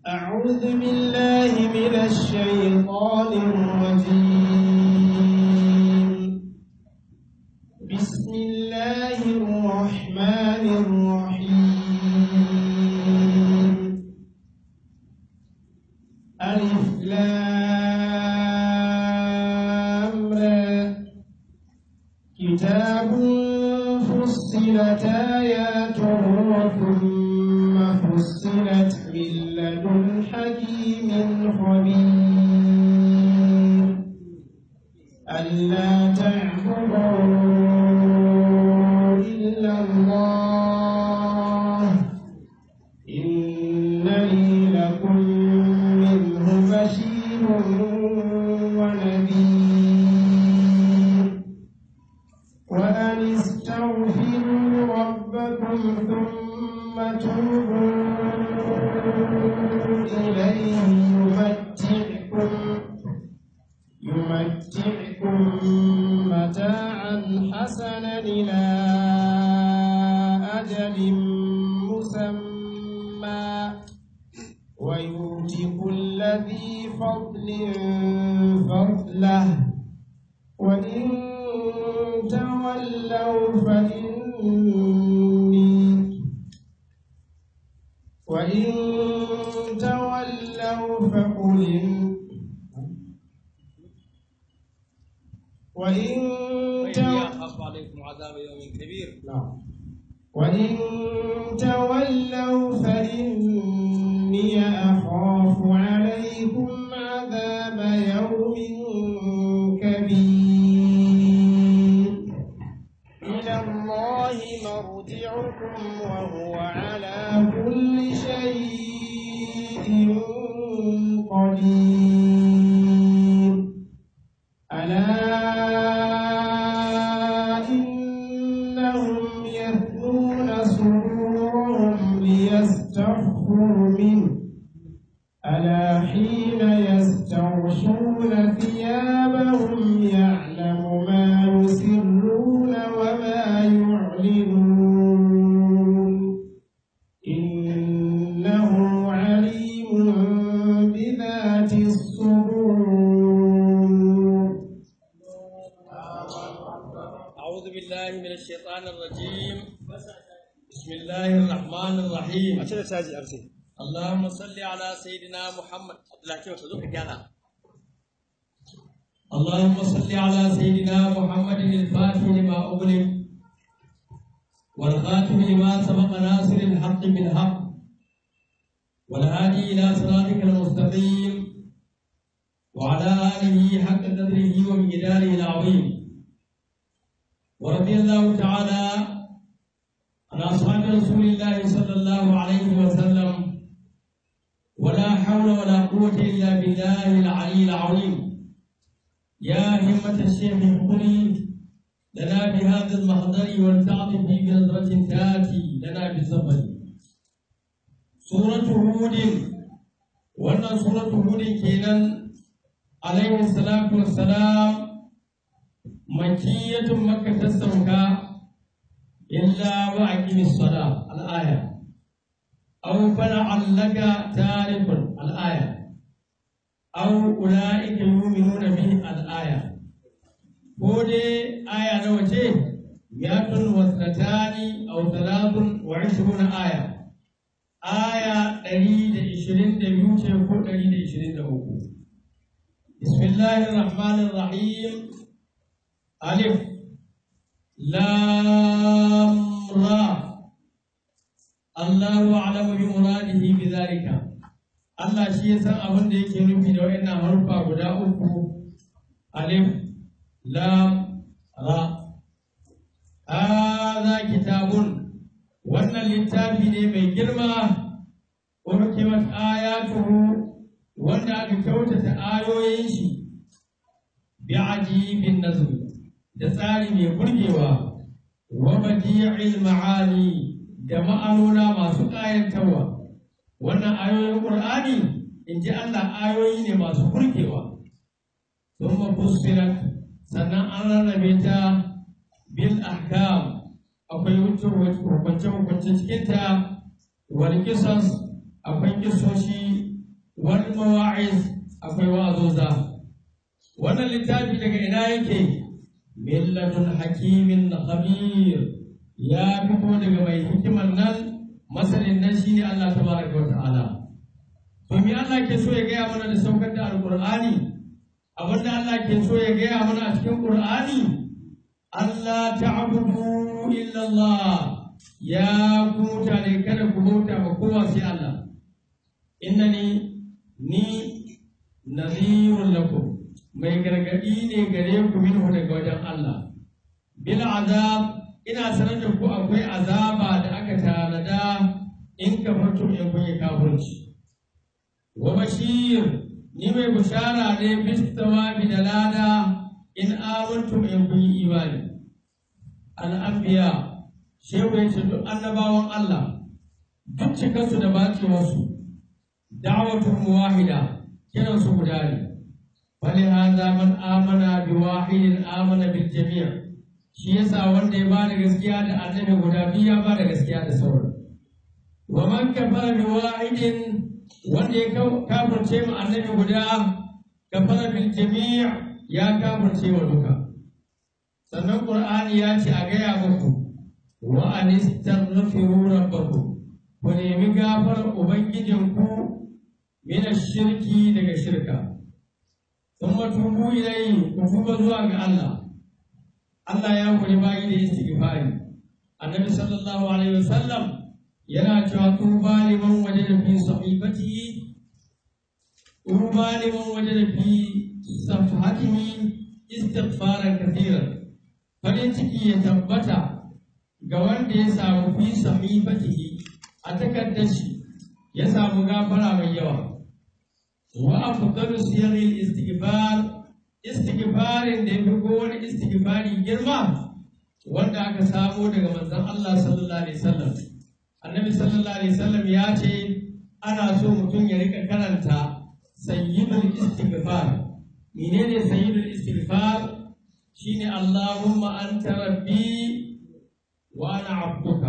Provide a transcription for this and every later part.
أعوذ بالله من الشيطان الرجيم بسم الله الرحمن الرحيم ألف لام را كتاب فصلت آياته ثم فصلت من لدن حكيم خبير ألا تعبدوا إلا الله إنني لكم منه بشير ونذير وأن استغفروا ربكم ثم توبوا إليه يمتعكم يمتعكم متاعا حسنا إلى أجل مسمى ويؤتي كل ذي فضل فضله وإن تولوا فإني وإن تولوا فقل إن- وإن وإني تولوا أخاف عليكم عذاب يوم كبير نعم. وإن تولوا فإني أخاف عليكم عذاب يوم كبير إلى الله مرجعكم وهو على كل شيء قدير ألا إنهم يثنون صدورهم ليستخفوا منه ألا حين يستغشون ثيابهم يعلم ما يسرون وما يعلنون إنه عليم بذات الصدور أعوذ بالله من الشيطان الرجيم بسم الله الرحمن الرحيم اللهم صل على سيدنا محمد الله كيف تذوق جانا اللهم صل على سيدنا محمد الفاتح لما أغلق والخاتم لما سبق ناصر الحق بالحق والهادي إلى صراطك المستقيم وعلى آله حق قدره ومقداره العظيم ورضي الله تعالى عن أصحاب رسول الله صلى الله عليه وسلم ولا حول ولا قوة إلا بالله العلي العظيم يا همة الشيخ قولي لنا بهذا المحضر ولتعطف بنظرة تأتي لنا بالزبر سورة هود وأن سورة هود كينا عليه الصلاة والسلام مكية مكة السمكة إلا وأقم الصلاة الآية أو فلعلك تارك الآية أو أولئك يؤمنون به الآية هودي آية نوتي مئة واثنتان أو ثلاث وعشرون آية آية دليل عشرين دبيوتي فوق دليل عشرين دبوكو بسم الله الرحمن الرحيم ألف لام را الله أعلم بمراده بذلك Allah shi ya san abin da yake nufi da wayannan harufa guda uku alif lam ra hadha kitabun wannan littafi ne mai girma urkimat ayatuhu wanda aka kyautata ayoyin shi bi ajibin nazmi da tsari mai burgewa wa badi'il ma'ani da ma'anona masu ƙayatarwa wannan ayoyin Qur'ani in ji Allah ayoyi ne masu burgewa sun mafussirat sannan an rarrabe ta bil ahkam akwai hukunce hukunce cikinta wal kisas akwai kisoshi wal mawa'iz akwai wa'azoza wannan littafi daga ina yake millatun hakimin khabir ya fito daga mai hikimar nan masanin nan shine Allah tabaraka wa ta'ala to me Allah ke so ya gaya mana da saukar da alqur'ani abinda Allah ke so ya gaya mana a cikin qur'ani Allah ta'budu illa Allah ya ku mutane kada ku bauta ma kowa sai Allah innani ni nadhirun lakum mai gargadi ne gare ku minhu daga wajen Allah bil azab ina sanar da ku akwai azaba da aka tanada in kafartum in kun yi kafirci wa bashir ni mai bushara ne bis tawabi da lada in amantum in kun yi imani al anbiya shehu ya ce duk annabawan Allah duk cikansu da bacewarsu da'watun wahida kiran su guda ne فلهذا من آمن بواحد آمن بالجميع shi yasa wanda ya bada gaskiya da annabi guda biyu ya bada gaskiya da sauran wa man kafara bi wahidin wanda ya kafirce mu annabi guda kafara bil jami' ya kafirce wa duka sannan qur'ani ya ce a gaya muku wa anistaghfiru rabbakum ku nemi gafarar ubangijinku min shirki daga shirka thumma tubu ilayhi ku tuba zuwa ga Allah Allah ya kuri bayi da istighfari annabi sallallahu alaihi wasallam yana cewa tuba liman wajada fi sahifatihi tuba liman wajada fi safhatihi istighfaran kathiran farin ciki ya tabbata ga wanda ya samu fi sahifatihi a takardar shi ya samu gafara mai yawa wa afdalu siyaril istighfar istighfarin da yafi kowane istighfari girma wanda aka samo daga manzon Allah sallallahu alaihi wasallam annabi sallallahu alaihi wasallam ya ce ana so mutum ya rika karanta sayyidul istighfar menene sayyidul istighfar shine Allahumma anta rabbi wa ana abduka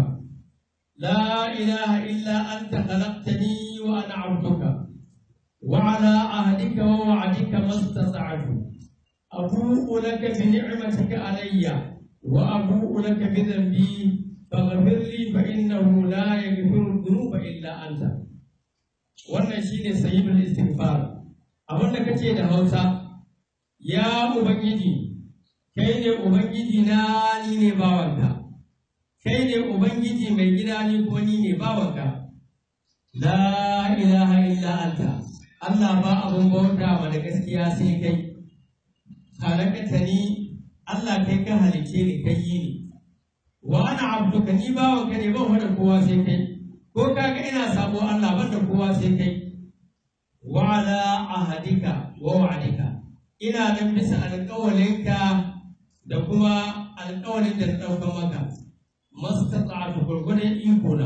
la ilaha illa anta khalaqtani wa ana abduka وعلى عهدك ووعدك ما استطعت أبوء لك بنعمتك علي وأبوء لك بذنبي فاغفر لي فإنه لا يغفر الذنوب إلا أنت wannan shine sayyidul istighfar abin da kace da Hausa ya ubangiji kai ne ubangiji na ni ne bawanka kai ne ubangiji mai gida ni ko ni ne bawanka la ilaha illa anta Allah ba abun bauta ma da gaskiya sai kai halakata ni Allah kai ka halice ni kai yi ni wa ana abduka ni bawa ka ne ban wada kowa sai kai ko kaga ina sabo Allah ban da kowa sai kai wa ala ahadika wa wa'adika ina nan bisa alƙawalinka da kuma alƙawalin da na ɗauka maka mastata'atu gurgurin iko na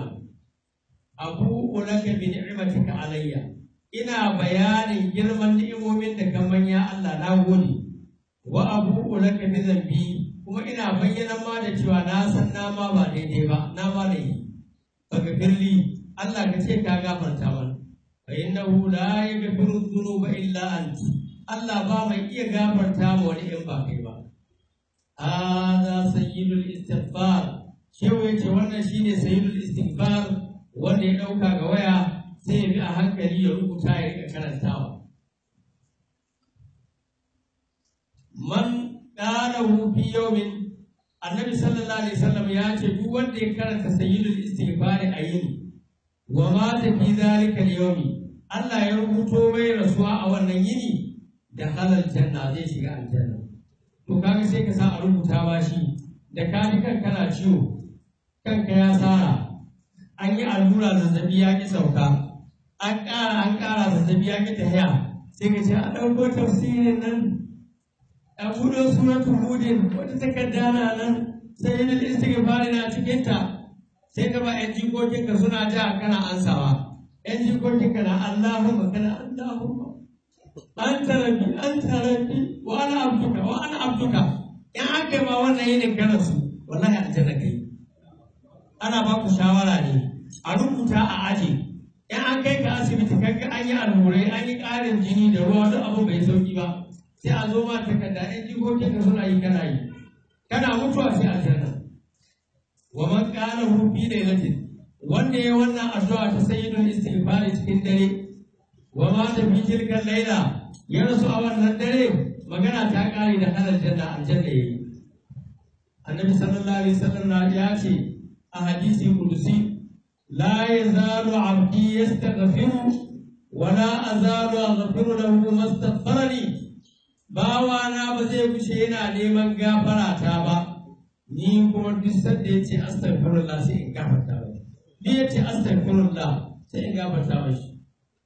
abu ulaka bi ni'matika alayya ina bayanin girman ni'imomin da ka manya Allah na gode wa abu laka bi zambi kuma ina bayyana ma da cewa na san na ma ba daidai ba na ma da yi baka firli Allah ka ce ka gafarta mana fa innahu la yaghfiru dhunuba illa anti Allah ba mai iya gafarta ma wani in ba kai ba hadha sayyidul istighfar shehu yace wannan shine sayyidul istighfar wanda ya dauka ga waya sai ya bi a hankali ya rubuta ya rika karantawa. Man ƙalahu fi yawmin annabi sallallahu alaihi wasallam ya ce duk wanda ya karanta sayyidul istighfari a yini wa mata fi zalika al-yawmi Allah ya rubuto mai rasuwa a wannan yini da halal janna zai shiga aljanna to kaga sai ka sa a rubuta ba shi da ka ji kan kana ciwo kanka ya sara an yi allura zazzabi ya ki sauka an ƙara an ƙara zazzabi ya ki tafiya sai ka ce a ɗauko tafsirin nan a buɗe suratul hudin wata takarda na nan sai yin istighfari na cikin ta sai ka ba ƴan jikokinka suna ja kana ansawa ƴan jikokinka na Allahumma kana Allahumma anta rabbi anta rabbi wa ana abduka wa ana abduka in an kai ma wannan yinin kana su wallahi aljanna kai ana ba ku shawara ne a rubuta a aji in an kai ka asibiti asibiti kaga an yi allurai an yi ƙarin jini da ruwa duk abin bai sauki ba sai a zo ma takarda ɗan jikokin ka suna yi kana yi kana mutuwa sai aljanna wa man qala hu fi lailatin wanda ya wannan addu'a ta sayyidul istighfar cikin dare wa ma ta fi tilkan laila ya rasu a wannan dare magana ta kare da halar janna aljanna yayi annabi sallallahu alaihi wasallam ya ce a hadisi kudusi لا يزال عبدي يستغفر ولا أزال أغفر له ما استغفرني bawana ba zai kushe yana neman gafara ta ba ni kuma duk sanda ya ce astaghfirullah sai in gafarta ba ni ya ce astaghfirullah sai in gafarta ba shi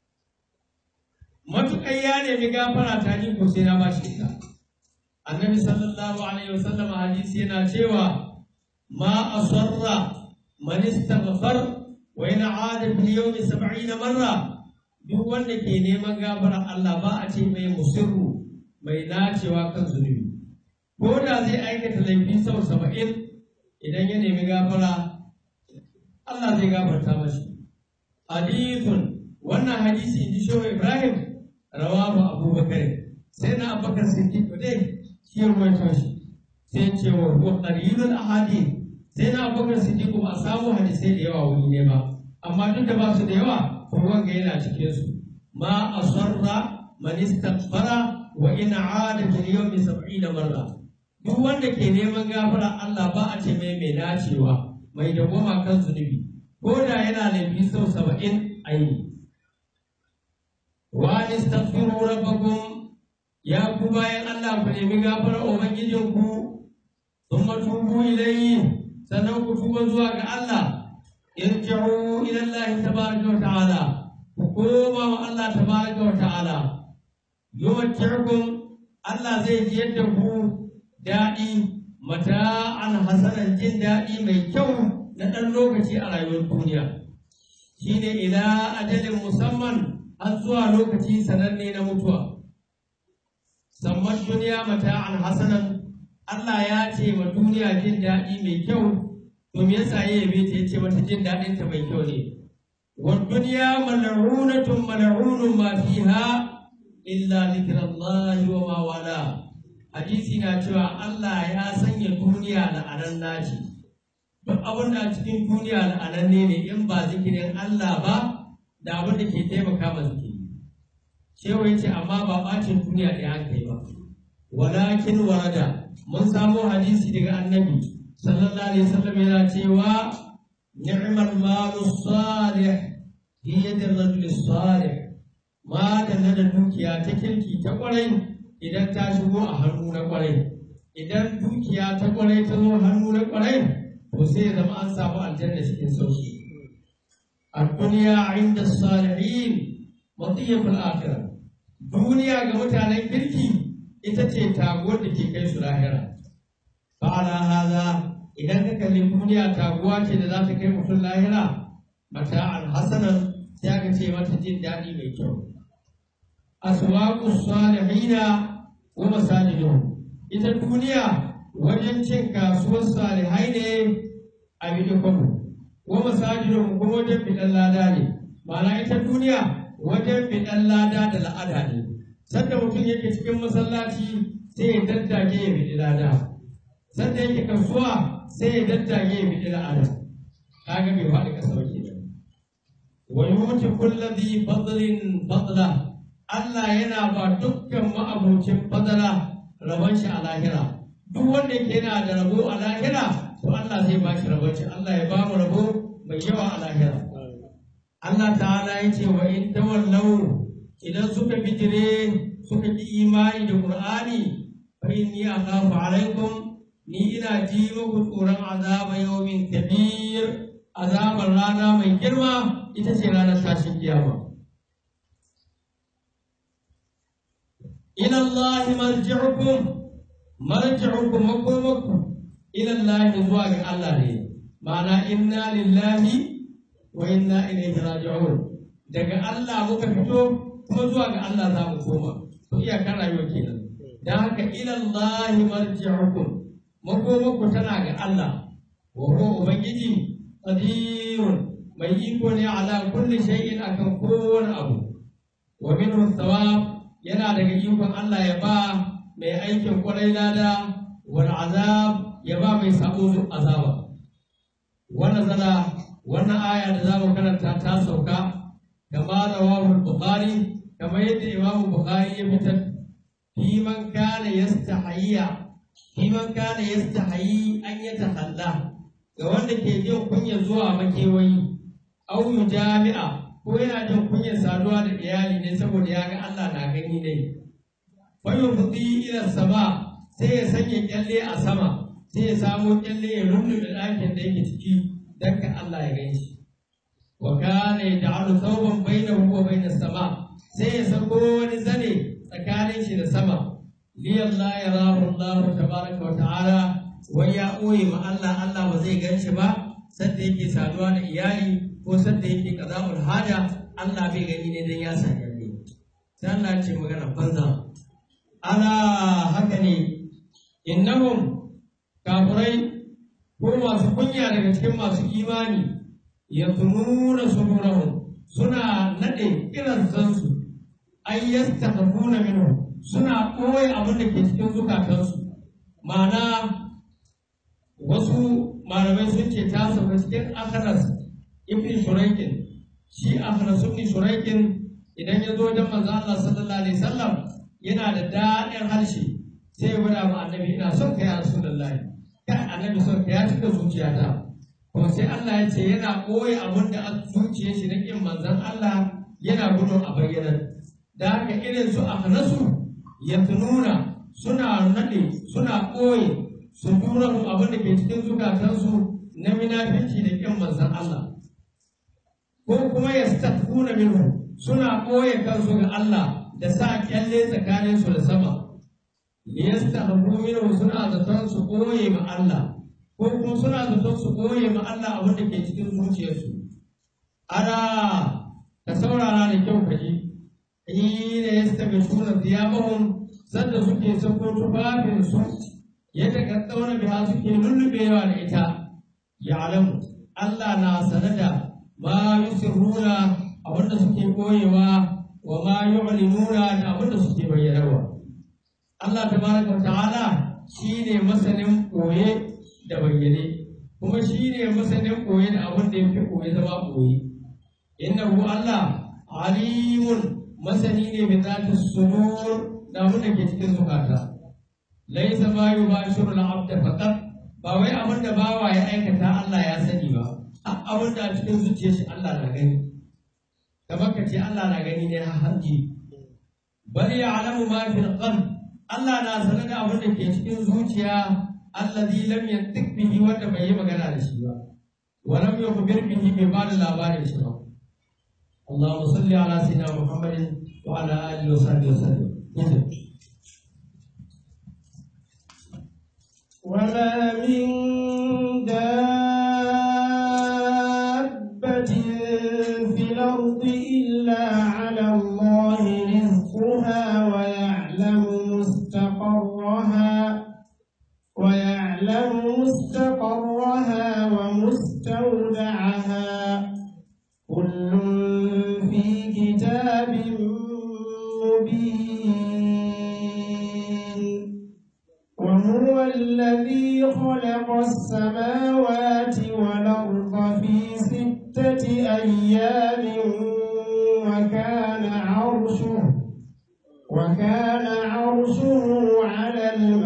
matuƙar ya nemi gafara ta ni ko sai na ba shi ita annabi sallallahu alaihi wasallam hadisi yana cewa ma asarra man istaghfar wa in aada fil yawmi 70 marra duk wanda ke neman gafara Allah ba a ce mai musirru mai nacewa kan zunubi ko da zai aikata laifi sau saba'in idan ya nemi gafara Allah zai gafarta mashi hadithun wannan hadisi in ji shehu Ibrahim rawahu Abubakar sai na Abubakar Siddiq dai shi ya rawaito shi sai ce wa huwa qalilul ahadith sai na Abubakar Siddiq ba a samu hadisai da yawa wuri ne ba amma duk da ba su da yawa to wanga yana cikin su ma asarra man istaghfara wa in aada fil yawmi 70 marra duk wanda ke neman gafara Allah ba a ce mai mai dacewa mai dawwama kan zunubi ko da yana laifi sau 70 aini wa istaghfiru rabbakum ya ku bayan Allah ku nemi gafara ubangijinku thumma tubu ilayhi sannan ku tuba zuwa ga Allah irji'u ila Allah tabaraka wa ta'ala ku koma wa Allah tabaraka wa ta'ala yumatti'ukum Allah zai ji yadda ku daɗi mata'an hasanan jin daɗi mai kyau na ɗan lokaci a rayuwar duniya shine ila ajalin musamman har zuwa lokaci sananne na mutuwa samman duniya mata'an hasanan Allah ya ce ma duniya jin daɗi mai kyau to me yasa ya yabe ta yace mata jin daɗin ta mai kyau ne wa dunya mal'unatun mal'unun ma fiha illa zikrullahi wa ma wala hadisi na cewa Allah ya sanya duniya la'anan naci duk abin da a cikin duniya la'ananne ne in ba zikirin Allah ba da abin da ke taimaka ma zikiri shewa yace amma ba bacin duniya da aka yi ba walakin warada mun samo hadisi daga annabi sallallahu alaihi wasallam yana cewa ni'mal malu salih fi yadi rajul salih ma da da dukiya ta kirki ta kwarai idan ta shigo a hannu na kwarai idan dukiya ta kwarai ta zo hannu na kwarai to sai ya zama an samu aljanna cikin sauki الدنيا عند الصالحين مطية الآخرة duniya ga mutanen kirki ita ce taguwar da ke kai su lahira fa'ala haza idan ka kalli duniya taguwa ce da za ta kai mutum lahira mata'an hasanan sai aka ce mata jin daɗi mai kyau aswaqu salihina wa masajiduhum ita duniya wajen cin kasuwar salihai ne a bidin kwabo wa masajiduhum kuma wajen bidan lada ne ma'ana ita duniya wajen bidan lada da la'ada ne sanda mutum yake cikin masallaci sai ya daddage ya bidi lada sanda yake kasuwa sai ya daddage ya bidi la'ada kaga bai faɗi ƙasa ba kenan wa yuti kulli dhi fadlin fadla Allah yana ba dukkan ma'abocin fadala rabon shi a lahira duk wanda yake yana da rabo a lahira to Allah zai ba shi rabon shi Allah ya ba mu rabo mai yawa a lahira Allah ta'ala ya ce wa in tawallau idan suka bijire suka ki imani da Qur'ani fa inni akhafu alaikum ni ina ji muku tsoron azaba yawmin kabir azabar rana mai girma ita ce ranar tashin kiyama ila Allah marji'ukum marji'ukum makomakum ila Allah zuwa ga Allah ne ma'ana inna lillahi wa inna ilaihi raji'un daga Allah muka fito kuma zuwa ga Allah za mu koma to iyakar rayuwa kenan dan haka ila Allah marji'ukum makomanku tana ga Allah wa huwa ubangiji qadirun mai iko ne ala kulli shay'in akan kowane abu wa minhu thawab yana daga ikon Allah ya ba mai aikin kwarai lada wal azab ya ba mai sabo azaba wannan zana wannan aya da zamu karanta ta sauka kama rawahu bukhari kamar yadda imam bukhari ya fitar fi man kana yastahiyya fi man kana yastahiyi an yatakhalla ga wanda ke jin kunya zuwa makewayi au jami'a ko yana jin kunyar saduwa da iyali ne saboda ya ga Allah na gani ne fa yufdi ila sama sai ya sanya kyalle a sama sai ya samo kyalle ya rubuta ɗakin da yake ciki dan ka Allah ya gani shi wa kana yaj'alu thawban bainahu wa bainas sama sai ya sako wani zane tsakanin shi da sama li Allah yarahu Allah tabaraka wa ta'ala wai ya ɓoye ma Allah Allah ba zai gan shi ba sadda yake saduwa da iyali ko sadda yake qada'ul haja Allah bai gani ne dan ya sanya ne sai Allah ya ce magana banza ala haka ne innahum kafurai ko masu kunya daga cikin masu imani yatununa sudurahum suna nade kiransansu ay yastakhafuna minhu suna ɓoye abin da ke cikin zukatansu ma'ana wasu malamai sun ce ta sauka cikin akhanas ibn shuraikin shi akhanas ibn shuraikin idan ya zo wajen manzo Allah sallallahu alaihi wasallam yana da daɗin harshe sai ya gwada ma annabi ina son ka ya rasulullahi kai annabi son ka ya cika zuciyata kuma sai Allah ya ce yana ɓoye abin da a zuciyar shi na kin manzon Allah yana gudun a bayyana da haka irin su akhnasu ya tununa suna naɗe suna ɓoye su tura su abin da ke cikin zukatansu na minafici da ƙin manzan Allah ko kuma ya stafuna minhu suna ɓoye kansu ga Allah da sa kyalle tsakanin su da sama liyastahbu minhu suna zaton su ɓoye ma Allah ko kuma suna zaton su ɓoye ma Allah abin da ke cikin zuciyarsu ana ka saurara da kyau ka ji ina yastabishuna thiyabahum sanda suke sako tufafin su yadda ka tsauna biya suke lullubewa da ita ya alamu Allah na sanada ma yusirruna abinda suke koyewa wa ma yu'linuna da abinda suke bayyanawa Allah tabaraka ta'ala shine masanin koye da bayyane kuma shine masanin koye da abin da yake koye zama koye innahu Allah alimun masani ne bi zati sudur da abin da ke cikin zukata laisa ma yubashiru al-abd faqat ba wai abin da bawa ya aikata Allah ya sani ba a abin da a cikin zuciyar shi Allah na gani kamar ka ce Allah na gani ne har hanji bal ya'lamu ma fil qalb Allah na sanar da abin da ke cikin zuciya allazi lam yantiq bihi wanda bai yi magana da shi ba wa lam yukhbir bihi bai ba da labarin shi ba اللهم صل على سيدنا محمد وعلى اله وصحبه وسلم وما من دابة في الأرض إلا على الله رزقها ويعلم مستقرها ويعلم مستقرها ومستودعها كل في كتاب مبين وهو الذي خلق السماوات والأرض في ستة أيام وكان عرشه وكان عرشه على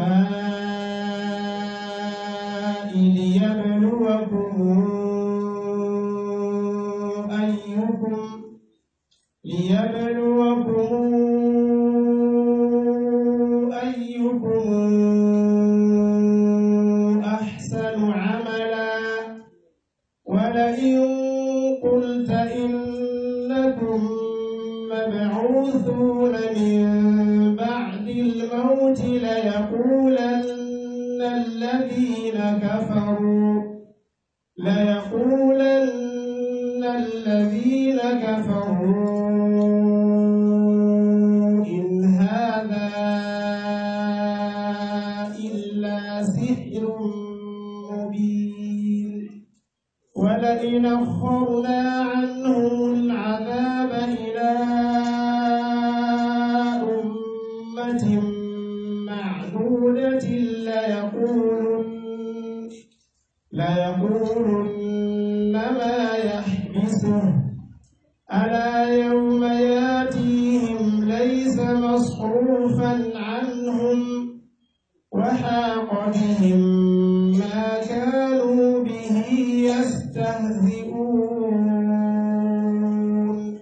الماء ليبلوكم أيكم ليبلوكم أيكم أحسن عملا ولئن قلت إنكم مبعوثون من بعد الموت ليقولن الذين كفروا ليقولن الذين كفروا إن هذا إلا سحر مبين ولئن أخرنا ليقولن ما يحبسه ألا يوم ياتيهم ليس مصروفا عنهم وحاق بهم ما كانوا به يستهزئون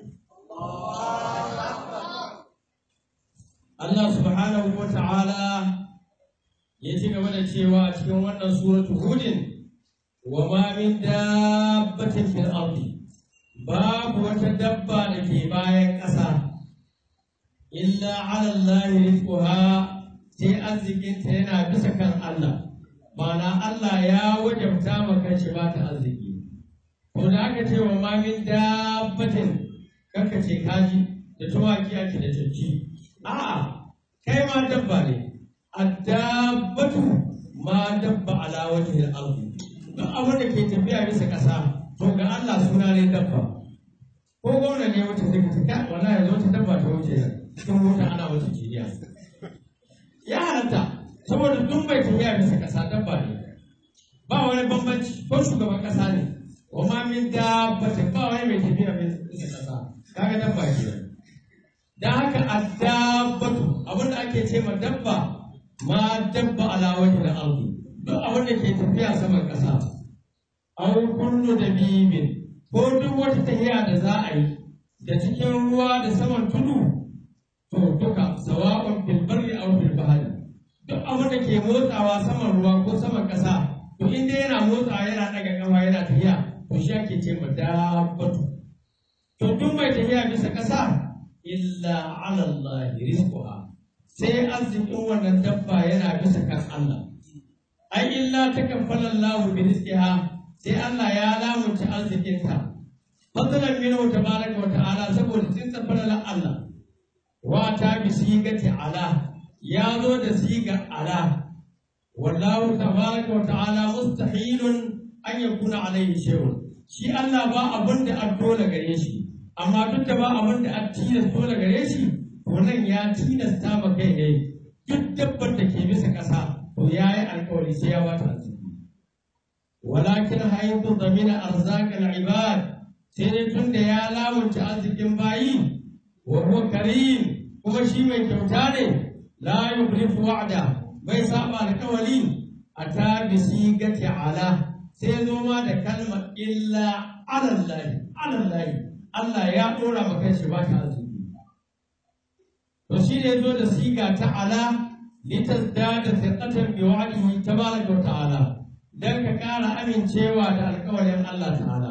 Allah subhanahu wa ta'ala ya ci gaba da cewa a cikin wannan suratu hudin wa ma min dabbatin fil ardi babu wata dabba da ke bayan ƙasa illa ala Allah rizquha sai arzikinta yana bisa kan Allah ma'ana Allah ya wajabta maka shi ba ta arziki to da aka ce wa ma min dabbatin kanka ce kaji da tumaki ake da canci a'a kai ma dabba ne addabatu ma dabba ala wajhi al-ardi duk abin da ke tafiya bisa kasa to ga Allah suna ne dabba ko gwamna ne wata take ta wallahi zo ta dabba ta wuce cikin mota ana wata jiya ya halatta saboda duk mai tafiya bisa kasa dabba ne ba wani bambanci ko shugaban kasa ne wa ma min dabbatin ba wani mai tafiya bisa kasa kaga dabba ke da haka addabatu abin da ake ce ma dabba ma dabba ala wajhi al-ardi duk abin da ke tafiya saman kasa aw kullu dabibin ko duk wata tafiya da za a yi da cikin ruwa da saman tudu to duka sawa'un fil barri aw fil bahri duk abin da ke motsawa saman ruwa ko saman kasa to in dai yana motsawa yana daga kafa yana tafiya to shi ake ce ma dabbatu to duk mai tafiya bisa kasa illa ala Allah rizquha sai arzikin wannan dabba yana bisa kan Allah ai illa takaffala Allah bi rizqiha sai Allah ya lamunta arzikinta fadlan minhu tabaraka wa ta'ala saboda sun tafala Allah wa ta bi sigati ala ya zo da siga ala wallahu tabaraka wa ta'ala mustahilun an yakuna alaihi shay'un shi Allah ba abin da an dole gare shi amma duk da ba abin da an tilasta dole gare shi to nan ya tilasta ma kai ne duk dabbar da ke bisa ƙasa to ya yi alkawari sai ya bata arziki walakin haitu zamina arzakal ibad sai dai tun da ya lamunta arzikin bayi wa huwa karim kuma shi mai kyauta ne la yukhlifu wa'da bai saba alkawari ata bi sigati ala sai zo ma da kalmar illa alallahi alallahi Allah ya ɗora ma kanshi ba ta arziki. To shi ne zo da siga ta ala litasdada thiqatan bi wa'dihi tabaraka wa ta'ala dan ka ƙara amincewa da alƙawarin Allah ta'ala.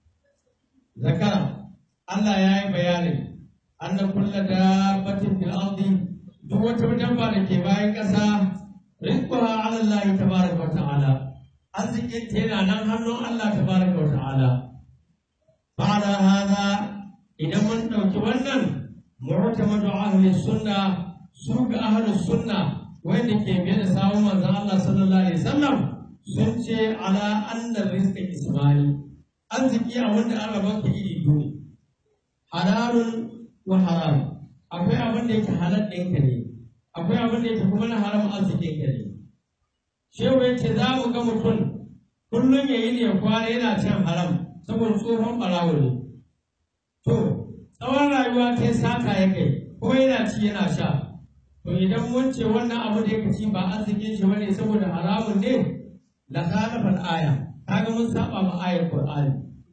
Zakara Allah ya yi bayanin anna kulla dabbatin fil ardi duk wata dabba da ke bayan ƙasa rizquha 'ala Allah tabaraka wa ta'ala arzikin ta yana nan hannun Allah tabaraka wa ta'ala بعد هذا إذا من نوتوانا معتمد أهل السنة سوق أهل السنة وين كي بين ساو من الله صلى الله عليه وسلم سنشي على أن الرزق إسماعيل أرزقي أولا أربعة إلي دوني حلال وحرام akwai abin da yake halal ɗinka ne akwai abin da yake kuma na haram arzikin ka ne shehu ya ce za mu ga mutum kullum ya yi ne ya kwana yana cin haram saboda tsohon ɓarawo ne. To, tsawon rayuwa ta sata ya kai, ko yana ci yana sha. To idan mun ce wannan abu da yake ci ba arzikin shi bane saboda haramun ne, la khalafal aya, kaga mun saba ma ayar Qur'ani.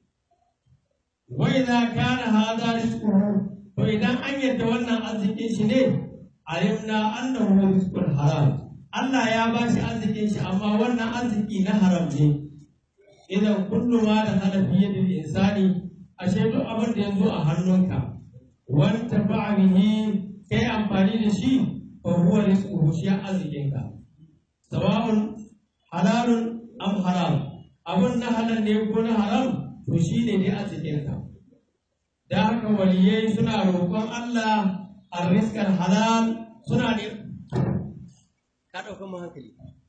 Wa idza kana hadha rizquhu to idan an yadda wannan arzikin shi ne, alimna annahu rizqul haram. Allah ya ba shi arzikin shi amma wannan arziki na haram ne. idan kullu ma da hana fiye da insani ashe duk abin da ya zo a hannunka wanta ba bihi kai amfani da shi fa huwa rizquhu shi arzikinka sawa'un halalun am haram abun na halal ne ko na haram to shi ne dai arzikinka da haka waliyai suna roƙon Allah arrizqal halal suna ne ka ɗauka mu hankali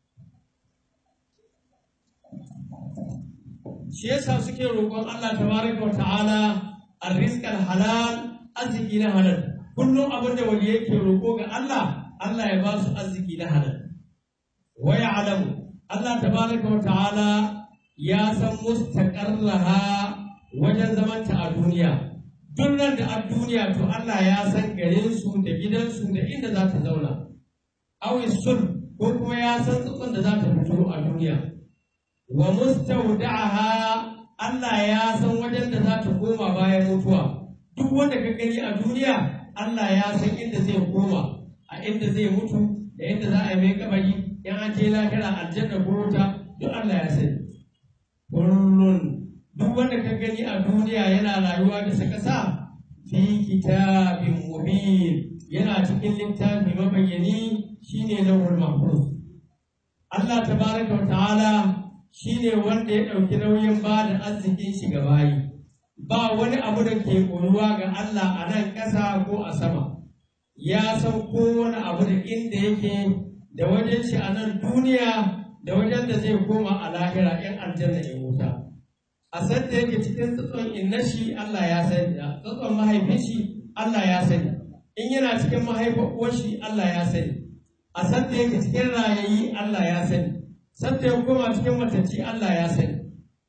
shi yasa suke roƙon Allah tabaraka wa ta'ala arrizqal halal arziki na halal kullum abin da wali yake roƙo ga Allah Allah ya ba su arziki na halal wa ya'lamu Allah tabaraka wa ta'ala ya san mustaqarraha wajen zamanta a duniya duk nan da a duniya to Allah ya san garin su da gidansu da inda za ta zauna awi sun ko kuma ya san tsutsun da za ta fito a duniya wa mustawda'aha Allah ya san wajen da za ta koma bayan mutuwa duk wanda ka gani a duniya Allah ya san inda zai koma a inda zai mutu da inda za a yi mai kabari in an je lahira aljanna ko wuta duk Allah ya sani kullun duk wanda ka gani a duniya yana rayuwa bisa ƙasa fi kitabin mubin yana cikin littafi mabayyani shine lawhul mahfuz Allah tabaraka wa ta'ala shine wanda ya ɗauki nauyin ba da arzikin shi ga bayi ba wani abu da ke koruwa ga Allah a nan ƙasa ko a sama ya san kowane abu da inda yake da wajen shi a nan duniya da wajen da zai koma a lahira in aljanna ya wuta a san da yake cikin tsatson inna shi Allah ya sani tsatson mahaifin shi Allah ya sani in yana cikin mahaifin uwar shi Allah ya sani a san da yake cikin rayayi Allah ya sani san da ya koma cikin matacci Allah ya sani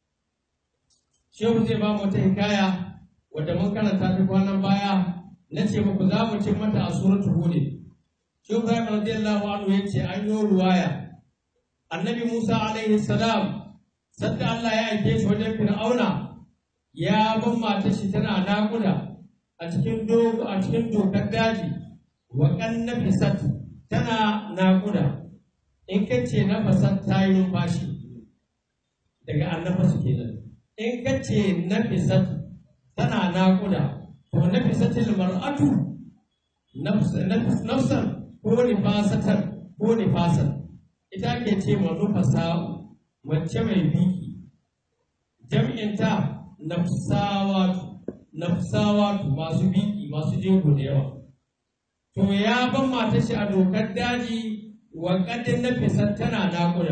shehu zai ba mu wata hikaya wadda mun karanta ta kwanan baya na ce muku za mu cin mata a suratul hud shehu Ibrahim radiyallahu anhu yace an yi ruwaya annabi Musa alaihi salam sadda Allah ya aike shi wajen Fir'auna ya ban matar shi tana naƙuda a cikin dogo a cikin dokar daji wa kannafisat tana naƙuda in ka ce nafasat ta yi numfashi daga annafasu kenan in ka ce nafisat tana naƙuda to nafisatil mar'atu nafsan ko nifasatan ko nifasan ita ke ce ma nufasa wacce mai biki jam'inta nafsawatu nafsawatu masu biki masu jego da yawa to ya ban mata shi a dokar daji wa kadin nafisar tana naƙuda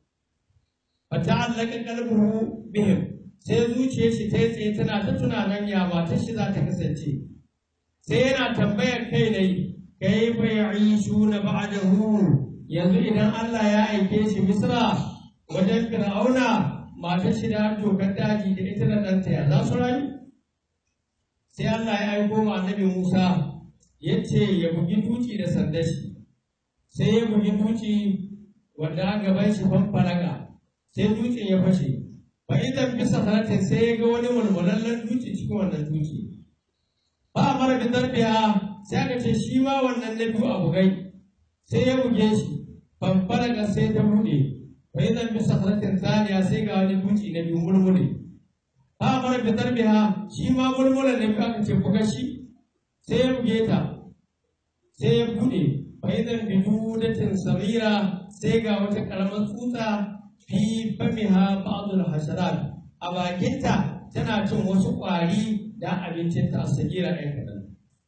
fa ta'allaka qalbuhu bihim sai zuciyar shi ta yi tsaye tana ta tunanin ya matar shi za ta kasance sai yana tambayar kai ne kai fa ya'ishu na ba'dahu yanzu idan Allah ya aike shi Misra wajen Fir'auna matar shi da dokar daji da ita da ɗanta ya za su rayu sai Allah ya aiko ma annabi Musa ya ce ya bugi duci da sandar shi sai ya bugi duci wanda gaban shi fanfaraga sai dutsen ya fashe fa idan bisa sanatin sai ya ga wani mulmulallen duci cikin wannan duci ba a mara bin darbiya sai aka ce shi ma wannan na biyu a bugai sai ya buge shi fanfaraga sai ta buɗe fa idan bisa sanatin zaniya sai ga wani duci na biyu mulmule ba a mara bin darbiya shi ma mulmulan na biyu aka ce buga shi sai ya buge ta sai ya buɗe fa idan bidudatin samira sai ga wata ƙaramar tsutsa fi famiha ba'dul hasharat a bakinta tana cin wasu ƙwari da abincinta a sagira ɗan kaɗan.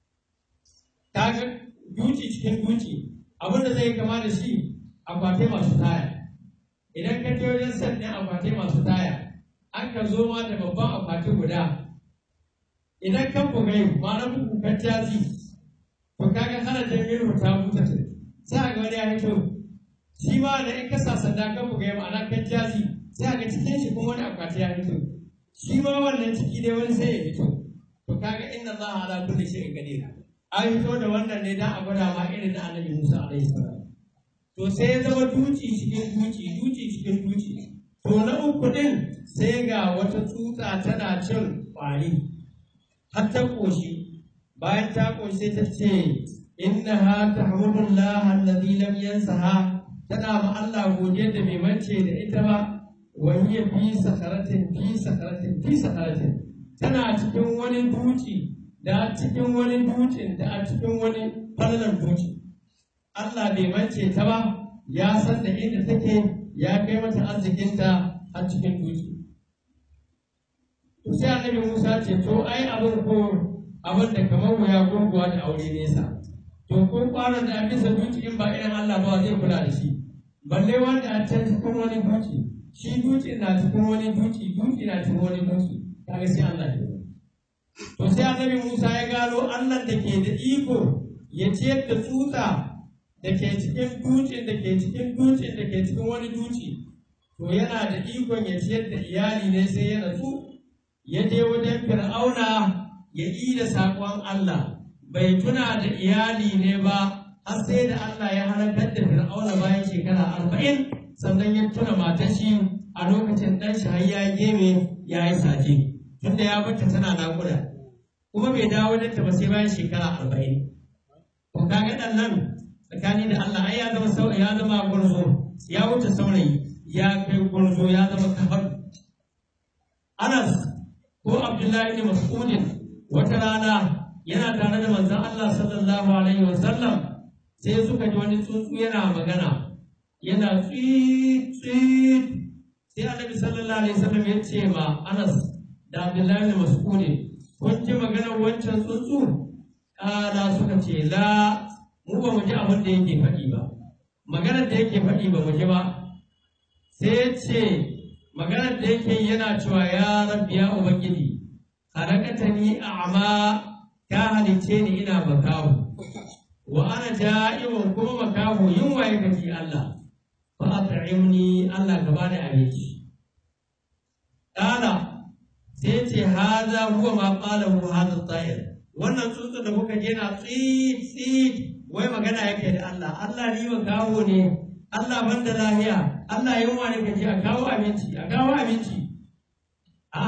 Ta ga duci cikin duci abinda zai kama da shi akwatai masu taya. Idan ka je wajen sannan akwatai masu taya, an ka zo ma da babban akwati guda. Idan kan bugai ma'ana buku kan jazi, to kaga hana jami'in ta buta ta. Sai ga wani ya hito shi ma da in ka sa sanda kan buga ya ma'ana kan jazi sai ga cikin shi kuma wani akwati ya fito shi ma wannan ciki dai wani sai ya fito to kaga inna Allah ala kulli shay'in qadir an fito da wannan ne dan a gwada ma irin na annabi Musa alaihi salam to sai ya zama duci cikin duci duci cikin duci to na uku din sai ga wata tsutsa tana cin kwari har ta koshi bayan ta koshi sai ta ce innaha tahmudullah alladhi lam yansaha tana ma Allah godiyar da bai mance da ita ba wa hiya fi sakaratin fi sakaratin fi sakaratin tana cikin wani duci da cikin wani ducin da a cikin wani falalan duci Allah bai mance ta ba ya san da inda take ya kai mata arzikinta a cikin duci to sai annabi Musa ce to ai abin ko abin da kamar wuya gurguwa da aure nesa to ko kwanan da bisa duci in ba irin Allah ba zai kula da shi balle wanda a can cikin wani duki shi duki na cikin wani duki duki na cikin wani duki kaga sai Allah ya to sai annabi Musa ya gano Allah da ke da iko ya ciyar da tsutsa da ke cikin dukin da ke cikin dukin da ke cikin wani duki to to yana da ikon ya ciyar da iyali ne sai ya natsu ya je wajen fir'auna ya yi da saƙon Allah bai tuna da iyali ne ba har sai da Allah ya halakar da fir'auna bayan shekara arba'in sannan ya tuna matar shi a lokacin ɗan shi har ya geme ya yi saje tunda ya bata tana naƙuda kuma bai dawo da ta ba sai bayan shekara arba'in to kaga ɗan nan tsakani da Allah ai ya zama sau ya zama gwarzo ya wuce saurayi ya kai gwarzo ya zama kafar Anas ko Abdullahi ibn Mas'udin wata rana yana tare da manzon Allah sallallahu alaihi wasallam sai suka ji wani tsuntsu yana magana yana tsit tsit sai Annabi sallallahu alaihi wasallam ya ce ma Anas da Abdullahi ibn Mas'udin kun ji maganar wancan tsuntsu kala suka ce la mu ba mu ji abin da yake faɗi ba maganar da yake faɗi ba mu ji ba sai ya ce maganar da yake yana cewa ya rabbi ya ubangiji halakatani a'ma ka halice ni ina makahu wa ana ja'imun kuma makahu yunwa ya gaji Allah fa at'imni Allah ka bani abinci kala sai ce haza huwa ma qala hu hadha at-tayr wannan tsuntsu da kuka je na tsit tsit wai magana yake da Allah Allah ni ba kawo ne Allah ban da lahiya Allah yunwa ne kace a kawo abinci a kawo abinci a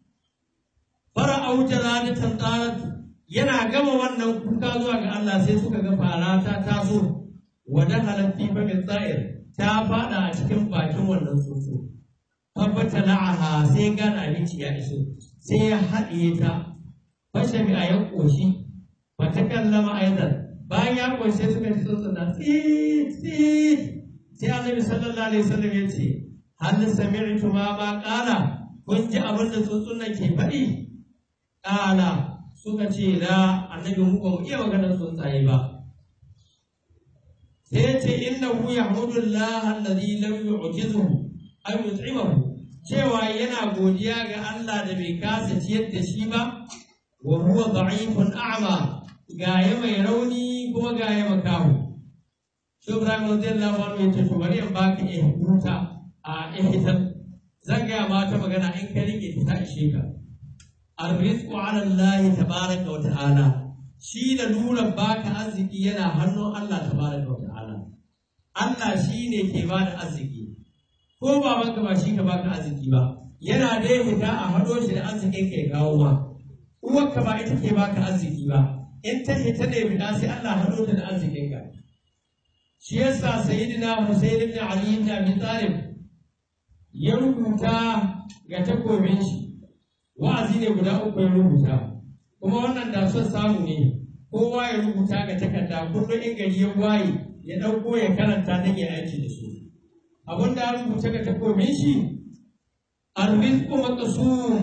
fara auta radatan tarat yana gama wannan kuka zuwa ga Allah sai suka ga fara ta taso wa dakhalat fi famin tsa'ir ta fada a cikin bakin wannan tsuntsu tabbata la'aha sai gane abinci ya iso sai ya haɗiye ta fashe bi a yan ƙoshi ba ta kallama aizan bayan ya ƙoshe suka ci tsuntsun tsit tsit sai annabi sallallahu alaihi wasallam ya ce hal sami'tu ma ma qala kun ji abin da tsuntsun nan ke faɗi qala suka ce la annabi mu ba mu iya maganar tsuntsaye ba sai ya ce innahu yahmudullah alladhi lam yu'jizhu aw yut'imahu cewa yana godiya ga Allah da bai kasa ciyar da shi ba wa huwa da'ifun a'ma gaya mai rauni kuma gaya makahu shi Ibrahim radiyallahu anhu yace to bari in baka eh huta a ihsan zan ga ma ta magana in ka rike ta ishe ka arrizqu ala Allah tabaraka wa ta'ala shi da lura baka arziki yana hannun Allah tabaraka wa ta'ala Allah shi ne ke bada arziki ko babanka ba shi ka baka arziki ba yana da fita a hado shi da arzikin ka ya kawo ma uwarka ba ita ke baka arziki ba in ta fita da fita sai Allah hado ta da arzikin ka shi yasa sayyidina Husayn ibn Ali ibn Abi Talib ya rubuta ga takobin shi wa'azi ne guda uku ya rubuta kuma wannan da son samu ne kowa ya rubuta ga takarda kullum in gari ya waye ya ɗauko ya karanta don ya aiki da su abin da rubuta ga takobin shi arrizqu maqsum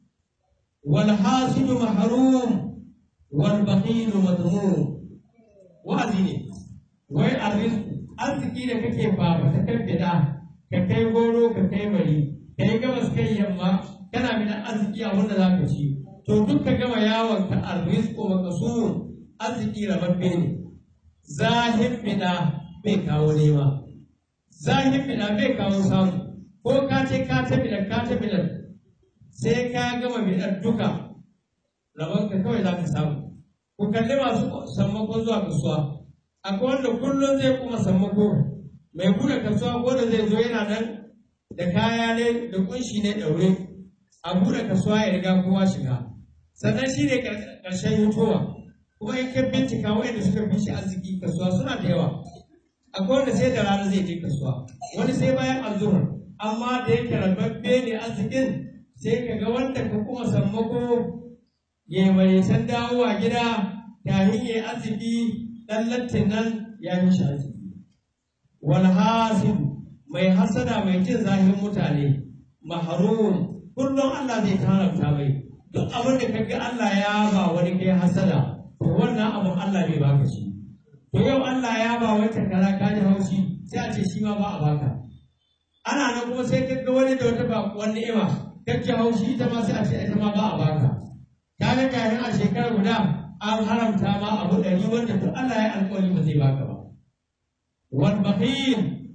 wal hasidu mahrum wal bakhilu madmum wa'azi ne wai arrizqu arziki da kake ba ta kabbida ka kai goro ka kai bari kai gabas kai yamma kana mina arziki a wanda zaka ci to duk ka gama yawon ka arrizqu maqsum arziki rababbe ne zahir bida bai kawo nema zahir bida bai kawo samu ko ka ce ka ta bida ka ta bida sai ka gama bidar duka rabon ka kawai za ka samu ku kalli masu sammako zuwa kasuwa akwai wanda kullum zai kuma sammako mai buɗe kasuwa ko da zai zo yana nan da kaya ne da kunshi ne ɗaure a buɗe kasuwa ya riga kowa shiga sannan shi ne ƙarshen hutowa kuma in ka bincika wanda suka fi shi arziki kasuwa suna da yawa akwai wanda sai da rana zai je kasuwa wani sai bayan azuhur amma da yake rababbe ne arzikin sai ka ga wanda ka kuma sammako ya yi maraitan dawowa gida kafin ya yi arziki ɗan lattin nan ya yi shi arziki wal hasidu mai hasada mai jin zahin mutane mahrum kullum Allah zai haramta mai duk abin da kaga Allah ya ba wani kai hasada to wannan abin Allah bai baka shi to yau Allah ya ba wata kaza ka ji haushi sai a ce shi ma ba a baka ana nan kuma sai ka ga wani da wata bakuwan ni'ima ka ji haushi ita ma sai a ce ita ma ba a baka ka ga kafin a shekara guda an haramta ma abu ɗari wanda to Allah ya alƙawari ba zai baka ba wal bakhil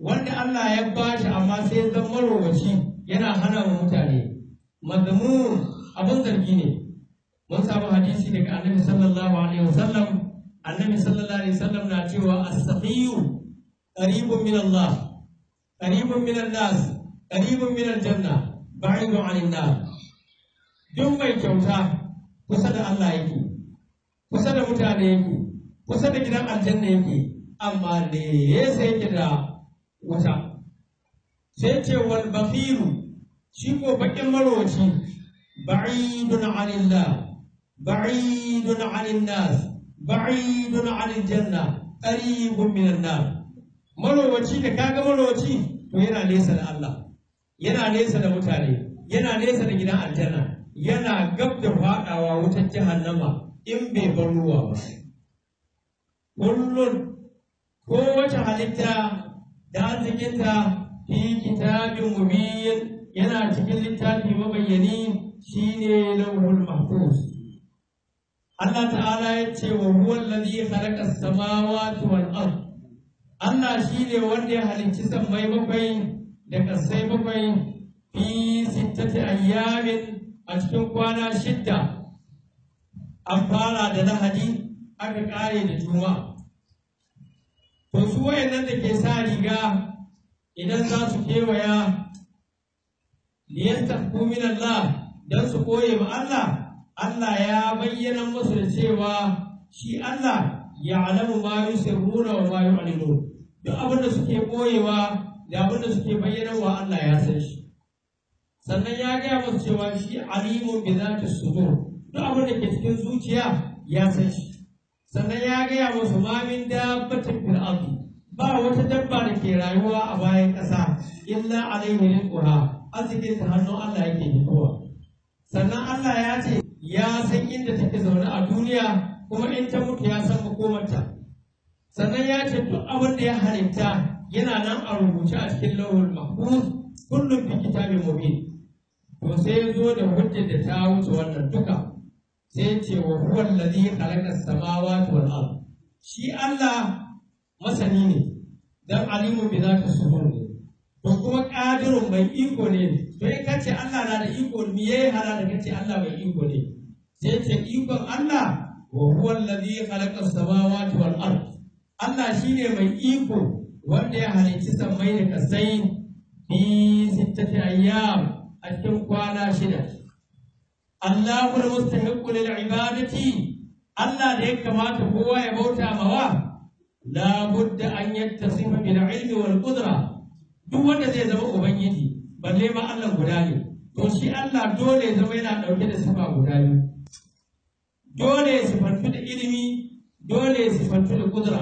wanda Allah ya bashi amma sai ya zama marowaci yana hana wa mutane mazmu abin zargi ne mun samu hadisi daga annabi sallallahu alaihi wasallam annabi sallallahu alaihi wasallam na cewa as-saqiyu qaribun min Allah qaribun min an-nas qaribun min al-janna ba'idun 'anil nar duk mai kyauta kusa da Allah yake kusa da mutane yake kusa da gidan aljanna yake amma ne yasa yake da wuta sai ce wal bakhilu shi ko bakin marowaci ba'idun 'anillah ba'idun 'anil nas ba'idun 'anil janna qaribun minan nar marowaci da kaga marowaci to yana nesa da Allah yana nesa da mutane yana nesa da gidan aljanna yana gab da fadawa wutar jahannama in bai bar ruwa ba kullun kowace halitta da arzikinta fi kitabin mubin yana cikin littafi mabayyani shine lauhul mahfuz Allah ta'ala ya ce wa huwa allazi khalaqa as-samawati wal ard Allah shine wanda ya halicci sammai bakwai da kasai bakwai fi sittati ayyamin a cikin kwana shidda an fara da lahadi aka kare da juma'a to su wayannan da ke sa riga idan za su kewaya liyastahku min Allah dan su koye ma Allah Allah ya bayyana musu da cewa shi Allah ya'lamu ma yusirruna wa ma yu'linun duk abin da suke koyewa da abin da suke bayyanawa Allah ya san shi sannan ya gaya musu cewa shi alimun bi zati sudur duk abin da ke cikin zuciya ya san shi sannan ya gaya musu ma min dabbatin fil ardi ba wata dabba da ke rayuwa a bayan ƙasa illa alaihi rizquha arzikin ta hannun Allah yake fitowa sannan Allah ya ce ya san inda take zaune a duniya kuma in ta mutu ya san makomarta sannan ya ce duk abin da ya halitta yana nan a rubuce a cikin lauhul mahfuz kullum fi kitabin mubin to sai ya zo da hujjar da ta wuce wannan duka sai ya ce wa huwa allazi khalaqa as-samawati wal ard shi Allah masani ne dan alimu bi zati sudur ne to kuma qadirun mai iko ne to in kace Allah na da iko me yayi hala da kace Allah mai iko ne sai ce ikon Allah wa huwa allazi khalaqa as-samawati wal ard Allah shine mai iko wanda ya halicci sammai da kasai fi sittati ayyam a cikin kwana shida Allahu al-mustahiqqu lil ibadati Allah da ya kamata kowa ya bauta mawa la budda an yattasifa bil ilmi wal qudra duk wanda zai zama ubangiji balle ma Allah guda ne to shi Allah dole ya zama yana dauke da sifa guda biyu dole ya sifantu da ilimi dole ya sifantu da kudura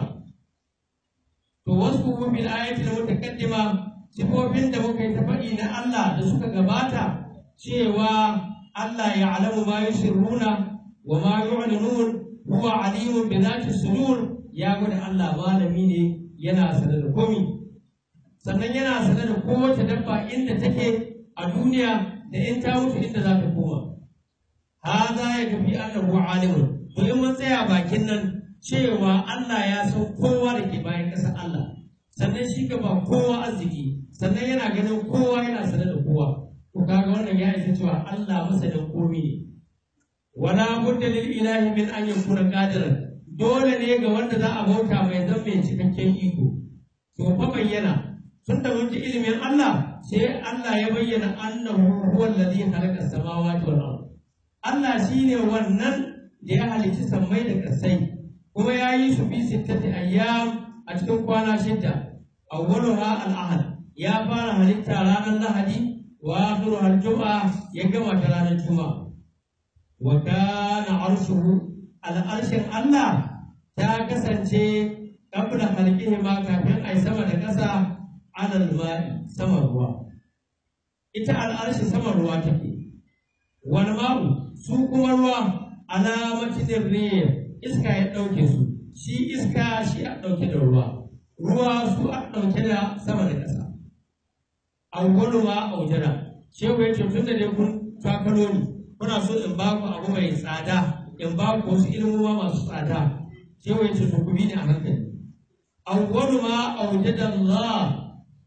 to wasu bil ayati da mutakaddima sifofin da muka yi ta faɗi na Allah da suka gabata cewa Allah ya alamu ma yusirruna wa ma yu'linun huwa alimun bi zati sudur ya gwada Allah malami ne yana sanar da komi sannan yana sanar da kowace dabba inda take a duniya da in ta mutu inda za ta koma haza ya tafi annahu alimun to in mun tsaya bakin nan cewa Allah ya san kowa da ke bayan ƙasar Allah sannan shi ka ba kowa arziki sannan yana ganin kowa yana sanar da kowa to kaga wannan ya isa cewa Allah masanin komi ne wala budda lil ilahi min an yakuna qadiran dole ne ga wanda za a bauta mai zan mai cikakken iko to fa bayyana tun da mun ji ilimin Allah sai Allah ya bayyana annahu huwa alladhi khalaqa as-samawati wal ard Allah shine wannan da ya halicci sammai da kasai kuma ya yi su fi sittati ayyam a cikin kwana shidda awwaluha al-ahad ya fara halitta ranar lahadi wa akhiruha al-jum'a ya gama ta ranar juma'a wa kana arshuhu al-arshin Allah ta kasance qabla khalqihi ma kafin ai sama da ƙasa alal ma'i sama ruwa ita al-arshi sama ruwa take wal ma'u su kuma ruwa alamatin riyah iska ya ɗauke su shi iska shi a ɗauke da ruwa ruwa su a ɗauke da sama da ƙasa awwalu ma aujara shehu ya ce tun da dai kun takalo ni kuna so in ba ku abu mai tsada in ba ku wasu ilmuwa masu tsada shehu ya ce to ku bi ni a hankali awwalu ma aujada Allah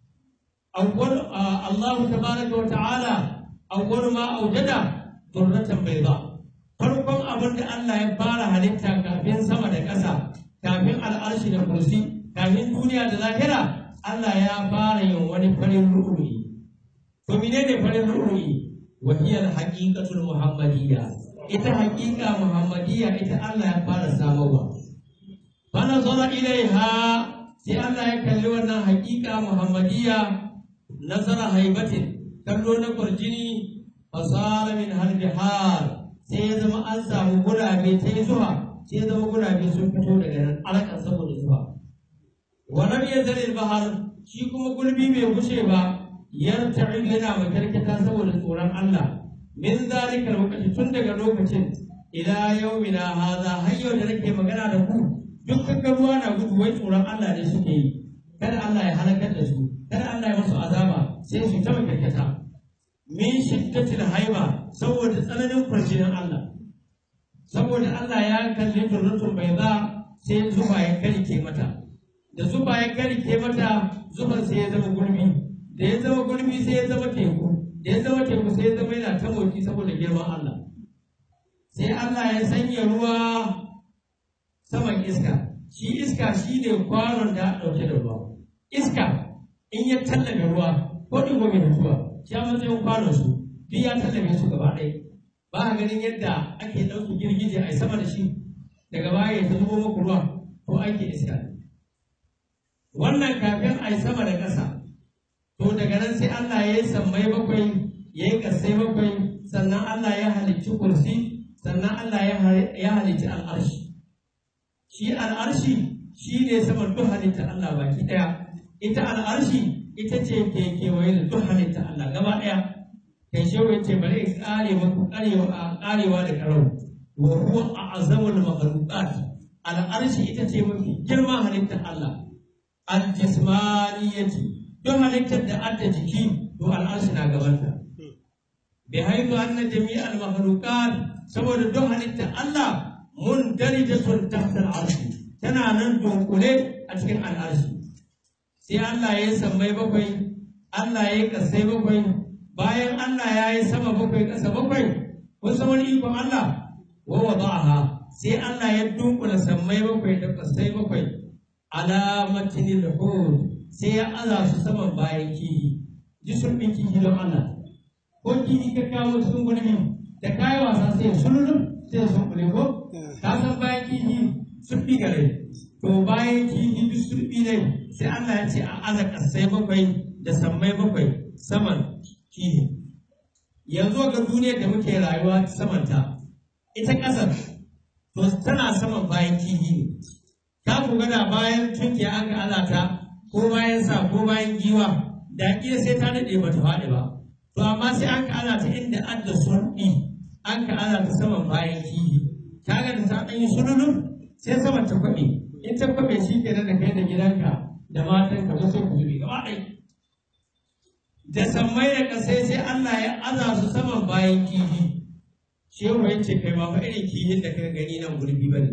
awwal Allah tabaraka wa ta'ala awwal ma awjada durratan bayda farkon abin da Allah ya fara halitta kafin sama da ƙasa kafin al'arshi da kursi kafin duniya da lahira Allah ya fara yin wani farin ru'uyi to menene farin ru'uyi wa hiya al-haqiqatul muhammadiyya ita haƙiƙa muhammadiyya ita Allah ya fara samarwa fa nazara ilaiha sai Allah ya kalli wannan haƙiƙa muhammadiyya nazara haibatin kallo na kwarjini fasara min har sai ya zama an samu gurabe ta yi zuwa sai ya zama gurabe sun fito daga nan alaƙar saboda zuwa wannan ya zare bahar shi kuma gurbi bai gushe ba yarta'i yana makarkata saboda tsoron Allah min zalika lokaci tun daga lokacin ila yaumina haza har yau da nake magana da ku duk kaga ruwa na gudu wai tsoron Allah ne suke yi kada Allah ya halakar da su kada Allah ya masu azaba sai su ta makarkata min shiddatil haiba saboda tsananin kwarjinin Allah saboda Allah ya kalli turrutun bai za sai zuba ya karike mata da zuba ya karike mata zuban sai ya zama gurbi da ya zama gurbi sai ya zama teku da ya zama teku sai ya zama yana ta motsi saboda girman Allah sai Allah ya sanya ruwa saman iska shi iska shi ne kwanon da ɗauke da ruwa iska in ya tallabe ruwa ko ɗin gobe da ruwa ya matsayin kwanon su duk ya tallabe su gaba ɗaya ba a ganin yadda ake ɗauki girgije a sama da shi daga baya ya zubo muku ruwa ko ake iska wannan kafin a yi sama da ƙasa to daga nan sai Allah ya yi sammai bakwai ya yi ƙasai bakwai sannan Allah ya halicci kursi sannan Allah ya halicci al'arshi shi al'arshi shi ne saman duk halitta Allah baki ɗaya ita al'arshi ita ce ke kewaye da duk halitta Allah gaba ɗaya kai shehu ya ce bari in kare maku karewa karewa da karau wa huwa a'zamul makhluqat al'arshi ita ce mafi girman halittar Allah al-jismaniyati don halittar da adda jiki to al'arshi na gabanta bi haitu anna jami'al makhluqat saboda don halittar Allah mundarijatun tahta al'arshi tana nan dunkule a cikin al'arshi sai Allah ya yi sammai bakwai Allah ya yi kasai bakwai bayan Allah ya yi sama bakwai ƙasa bakwai kun san wani ikon Allah wa wada'aha sai Allah ya dunkula sammai bakwai da ƙasai bakwai alamatin hud sai ya aza su saman bayan kihi ji sulbin kihi don Allah ko kihi ka kawo cikin gurbi da kayi wasa sai sululun sai sun kule ko ka san bayan kihi sulbi gare to bayan kihi duk sulbi ne sai Allah ya ce a aza ƙasai bakwai da sammai bakwai saman kihi yanzu ga duniyar da muke rayuwa samanta ita ƙasar to tana saman bayan kihi ne ta ku gada bayan tunkiya an ga alata ko bayan sa ko bayan giwa da kila sai ta daɗe ba ta faɗi ba to amma sai an ka alata inda an da sulɗi an ka alata saman bayan kihi ta ga da ta ɗan yi sululu sai saman ta kwaɓe in ta kwaɓe shi ke da kai da gidanka da matanka ba sai ku zube gaba ɗaya da sammai da ƙasai sai Allah ya aza su saman bayan kihi shehu ya ce kai ba fa irin kihin da kai gani nan gurbi bane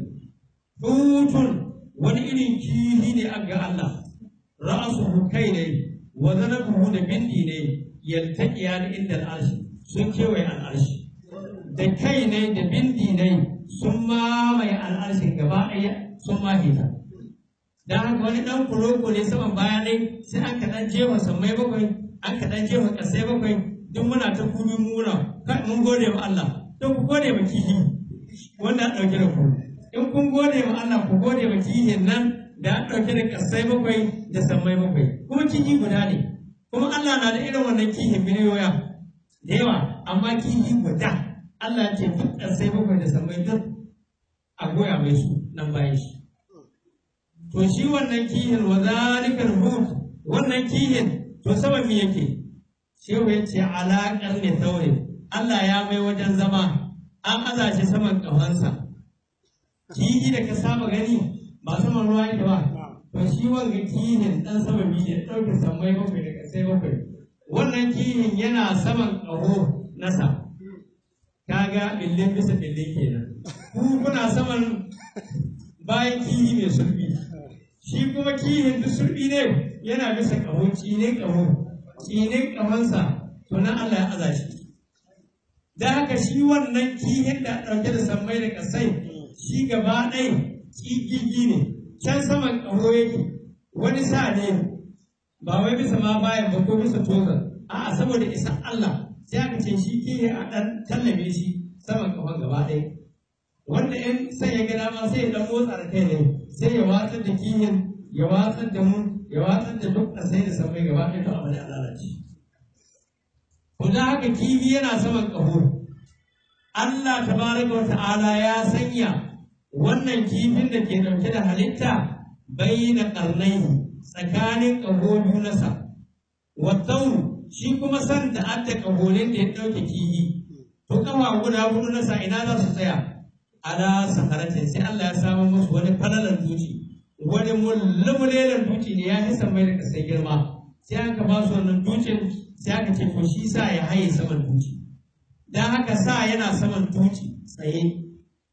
hutun wani irin kihi ne an ga Allah ra'asuhu kai ne wa zanabuhu da bindi ne yaltaqiya da inda al'arshi sun kewaye al'arshi da kai ne da bindi ne sun mamaye al'arshin gaba ɗaya sun mahita dan haka wani dan kuloko ne saman baya ne sai an kaɗan jefa sammai bakwai an kaɗan jefa ƙasai bakwai duk muna ta kubi muna kai mun gode wa Allah don ku gode wa kihi wanda an ɗauke da ku in kun gode wa Allah ku gode wa kihin nan da an ɗauke da ƙasai bakwai da sammai bakwai kuma kihi guda ne kuma Allah na da irin wannan kihin miliyoya da yawa amma kihi guda Allah ce duk ƙasai bakwai da sammai duk a goya mai su nan bayan shi to shi wannan kihin wa zalikal hud wannan kihin to saman me yake shehu ya ce alaƙar ne saurin Allah ya mai wajen zama an aza shi saman ƙafansa kihi da ka saba gani ba saman ruwa yake ba to shi wanga kihin ɗan sama biyu ne ɗauke sammai bakwai da ƙasai bakwai wannan kihin yana saman ƙaho nasa kaga billin bisa billin kenan ku kuna saman bayan kihi mai sulbi shi kuma kihin duk sulbi ne yana bisa ƙaho ne ƙaho tsinin kamansa to nan Allah ya aza shi da haka shi wannan kihin da ɗauke da sammai da ƙasai shi gaba ɗaya ƙiƙiƙi ne can saman ƙaho yake wani sa ne ba wai bisa ma bayan ba ko bisa tozan a'a saboda isa Allah sai aka ce shi kihi a ɗan tallabe shi saman ƙahon gaba ɗaya wanda in sai ya ga dama sai ya ɗan motsa da kai ne sai ya watsar da kihin ya watsar da mu ya watsar da duk ƙasai da sammai gaba ɗaya to abu da lalace to da haka kifi yana saman ƙaho Allah tabaraka wa ta'ala ya sanya wannan kifin da ke ɗauke da halitta bayyana ƙarnai tsakanin ƙaho biyu nasa wattauru shi kuma san da adda ƙaholin da ya ɗauke kifi to ƙafa guda hudu nasa ina za su tsaya ala sakaratin sai Allah ya samu musu wani falalan duci wani mulmulelan duci ne ya fi sammai da kasai girma sai aka ba su wannan ducin sai aka ce to shi sa ya haye saman duci dan haka sa yana saman duci tsaye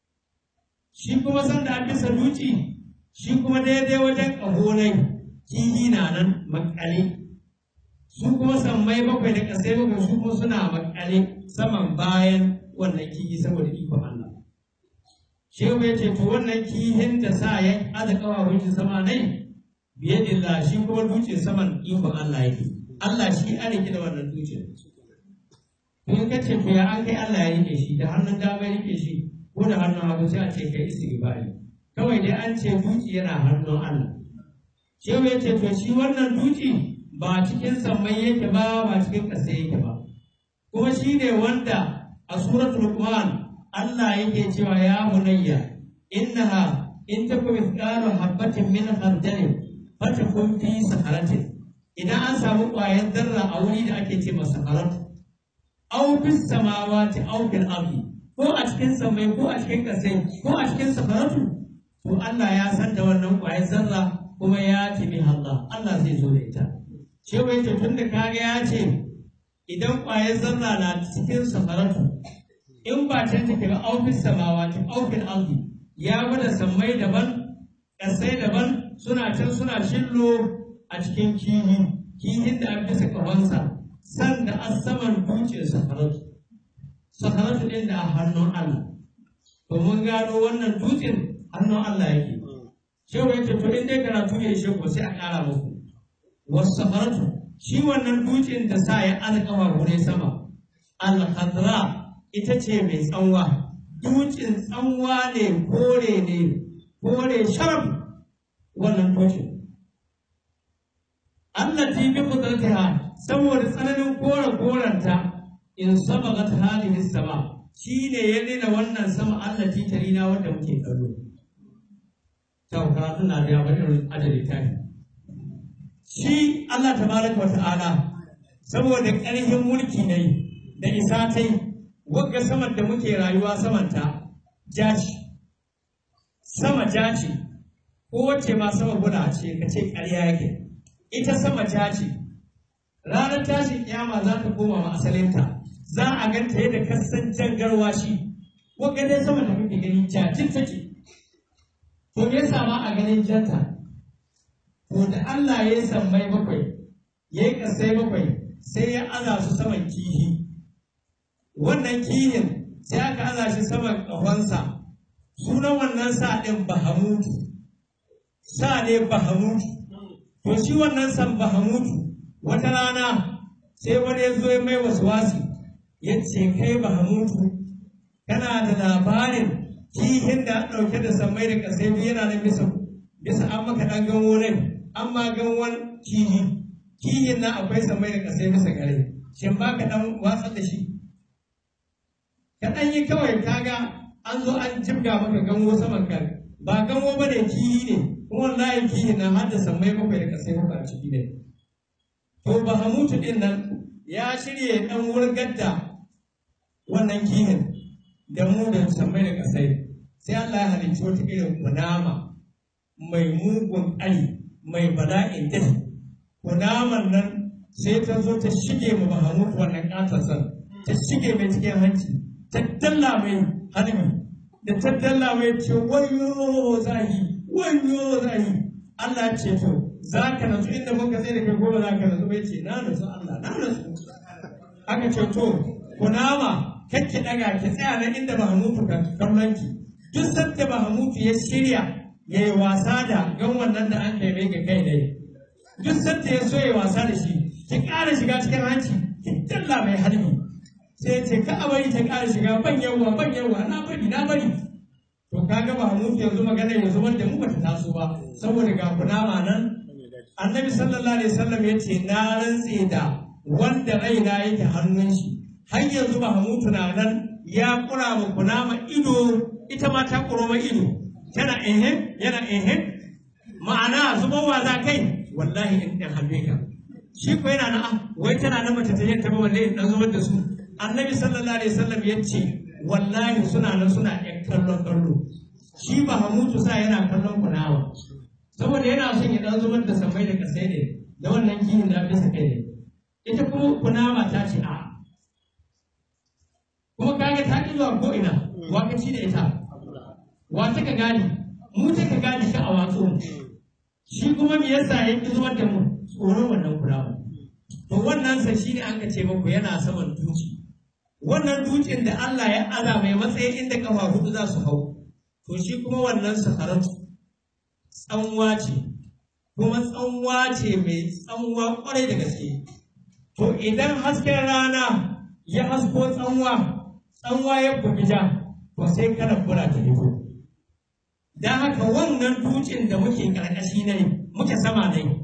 shi kuma san da an bisa duci shi kuma daidai wajen ƙahonai kihi na nan makale su kuma sammai bakwai da kasai bakwai su kuma suna makale saman bayan wannan kihi saboda ikon Allah shehu ya ce to wannan kihin da sa ya aza kawawun shi sama nai biye dilla shi kuma duce saman ikon Allah yake Allah shi an rike da wannan duce in ka ce to ya an kai Allah ya rike shi da hannun dama ya rike shi ko da hannun hagu sai a ce kai istighfari kawai dai an ce duci yana hannun Allah shehu ya ce to shi wannan duci ba cikin sammai yake ba ba cikin ƙasa yake ba kuma shi ne wanda a suratul Luqman Allah yake cewa ya bunayya innaha in takum mithqalu habatin min khardalin fatakun fi saharatin idan an samu ƙwayar zarra a wuri da ake ce masa saharatu aw bis samawati aw bil ardi ko a cikin samai ko a cikin kasai ko a cikin saharatu to Allah ya san da wannan ƙwayar zarra kuma ya timi Allah Allah zai zo da ita shewa yace tunda kaga ya ce idan ƙwayar zarra na cikin saharatu in ba can take ba aufis samawati aufil ardi ya gwada sammai daban ƙasai daban suna can suna shillo a cikin kihi kihin da an bisa kawansa san da an saman dutsen safaratu safaratu ɗin da a hannun Allah to mun gano wannan dutsen hannun Allah yake shehu yace to in dai karatu ya ishe ko sai a ƙara muku wasu safaratu shi wannan dutsen da sa ya alƙawa gure sama al-khadra ita ce mai tsanwa dutsen tsanwa ne kore ne kore sharaf wannan dutsen Allah ti bi kudratiha saboda tsananin kore koranta in sabagat hadhihi sama shine ya nuna wannan sama Allah ti tarina wanda muke kallo ta karatu na da yawa irin adadi ta shi Allah tabaraka wa ta'ala saboda ƙarfin mulki ne da isa ta yi wagga saman da muke rayuwa samanta jaci sama jaci ko wacce ma sama guda ce ka ce ƙarya yake ita sama jaci ranar tashin kiyama za ta koma ma asalinta za a ganta yadda kasan jangarwa shi wagga dai sama da muke gani jacin take to me yasa ma a ganin janta to da Allah ya yi sammai bakwai ya yi ƙasai bakwai sai ya aza su saman kihi wannan kihin sai aka aza shi saman ƙahonsa sunan wannan sa ɗin bahamutu sa ne bahamutu to shi wannan san bahamutu wata rana sai wani ya zo ya mai wasu wasu ya ce kai bahamutu kana da labarin kihin da ɗauke da sammai da ƙasai biyu yana nan bisa bisa an maka ɗan ganwo rai an ma ganwon kihi kihin nan akwai sammai da ƙasai bisa gare shin ba ka ɗan watsar da shi kaɗan yi kawai kaga an zo an jibga maka gango saman kan ba gango ba ne kihi ne kuma wallahi kihi na har da sammai bakwai da kasai bakwai a ciki ne to bahamutu din nan ya shirya dan wurgar da wannan kihin da mu da sammai da kasai sai Allah ya halicci wata irin kunama mai mugun ƙari mai bala'in dafi kunaman nan sai ta zo ta shige mu bahamutu wannan ƙasasar ta shige mai cikin hanci ta dalla mai halimi da ta dalla mai ce wayo zahi wayo zahi Allah ce to za ka nasu inda muka sai da kai gobe za ka nasu bai ce na nasu Allah na nasu aka ce to kunama kakki daga ki tsaya nan inda Mahamutu ka kallon ki duk sanda Mahamutu ya shirya ya yi wasa da gan wannan da an kai mai ga kai dai duk sanda ya so ya wasa da shi ki ƙara shiga cikin hanci ki dalla mai halbi sai ya ce ka a bari ta ƙara shiga ban yawa ban yawa na bari na bari to kaga Mahamutu yanzu magana ya zubar da mu bata taso ba saboda ga kunama nan annabi sallallahu alaihi wasallam ya ce na rantse da wanda raina yake hannun shi har yanzu Mahamutu na nan ya kura ma kunama ido ita ma ta kuro ma ido tana ehe yana ehe ma'ana zubowa za kai wallahi in ɗan hannu ka shi ko yana na ah wai tana nan mace ta yin ta ba wallahi in ɗan zubar da su annabi sallallahu alaihi wasallam ya ce wallahi suna nan suna ɗan kallon kallo shi Mahamutu sa yana kallon kunama saboda yana son ya ɗan zubar da sammai da ƙasai ne da wannan kihin da bisa kai ne ita kuma kunama ta ce a kuma kaga ta ƙi zuwa ko'ina wa ka ci da ita wa ta ka gane mu ta ka gane shi a watsu shi kuma me yasa ya ƙi zubar da mu tsoron wannan kunama to wannan sa shi ne an ka ce muku yana saman duci wannan dutsen da Allah ya aza mai matsayin inda kafa hudu za su hau to shi kuma wannan sakaratu tsanwa ce kuma tsanwa ce mai tsanwa kwarai da gaske to idan hasken rana ya hasko tsanwa tsanwa ya bugi ja to sai kana kula ta fito don haka wannan dutsen da muke karkashi ne muke sama ne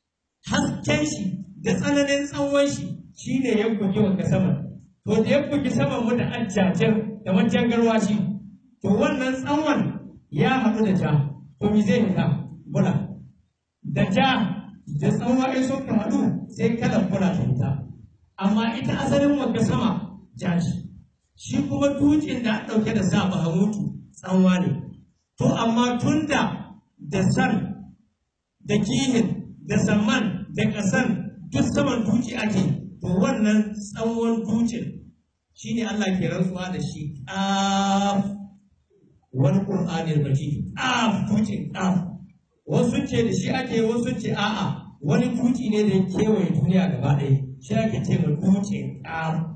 hasken shi da tsananin tsanwan shi shine ya bugi wanga sama to da ya bugi saman mu da ajjajar da wajen garwashi to wannan tsanwan ya haɗu da ja to me zai fita bula da ja da tsanwa in sun haɗu sai kalan bula ta fita amma ita asalin wanda sama ja ce shi kuma dutsen da an ɗauke da sa bahamutu tsanwa ne to amma tun da da san da kihin da samman da ƙasan duk saman duci ake to wannan tsawon dutsen shine Allah ke rantsuwa da shi ƙaf wani ƙur'anin majid ƙaf dutsen ƙaf wasu ce da shi ake wasu ce a'a wani duci ne da ya kewaye duniya gaba ɗaya shi ake ce ma dutsen ƙaf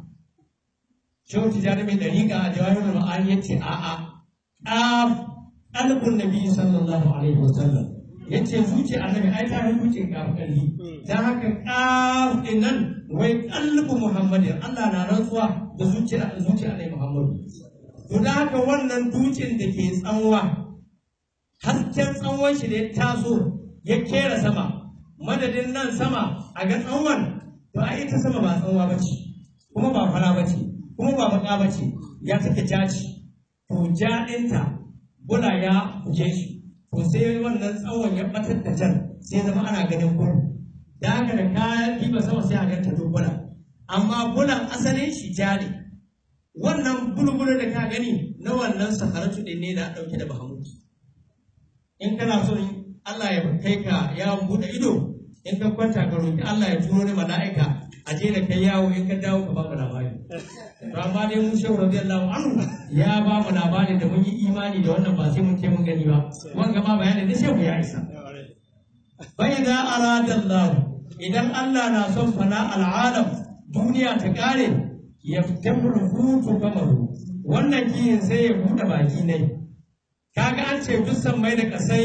shehu tijjani mai dariƙa a jawahirul ma'ani ya ce a'a ƙaf ƙalbun nabi sallallahu alaihi wasallam ya ce zuci annabi ai ta zuci ƙaf ƙalli don haka ƙaf ɗin nan wai ƙalbu muhammadin Allah na rantsuwa da zuciyar zuci annabi muhammadu to da haka wannan dutsen da ke tsanwa hasken tsawon shi da ya taso ya kera sama madadin nan sama a ga tsawon to a ita sama ba tsanwa ba ce kuma ba fara ba ce kuma ba baka ba ce ya take jaci to ja ɗinta bula ya buge shi to sai wannan tsawon ya batar da jan sai zama ana ganin kudu da haka da kayan diba sama sai a ganta bula amma bulan asalin shi ja ne wannan bulbulu da ka gani na wannan sakaratu ɗin ne da ɗauke da bahamutu in kana so Allah ya kai ka yawon buɗe ido in ka kwanta ka roƙi Allah ya turo ni mala'ika a je da kai yawo in ka dawo ka ba mu labari to amma dai mun shehu radiyallahu anhu ya ba mu labari da mun yi imani da wannan ba sai mun ce mun gani ba wanga ma bayanin da shehu ya isa bai da arada Allah idan Allah na son fana al'alam duniya ta kare ya tabbul hutu kamaru wannan kiyin sai ya buɗe baki ne kaga an ce duk mai da kasai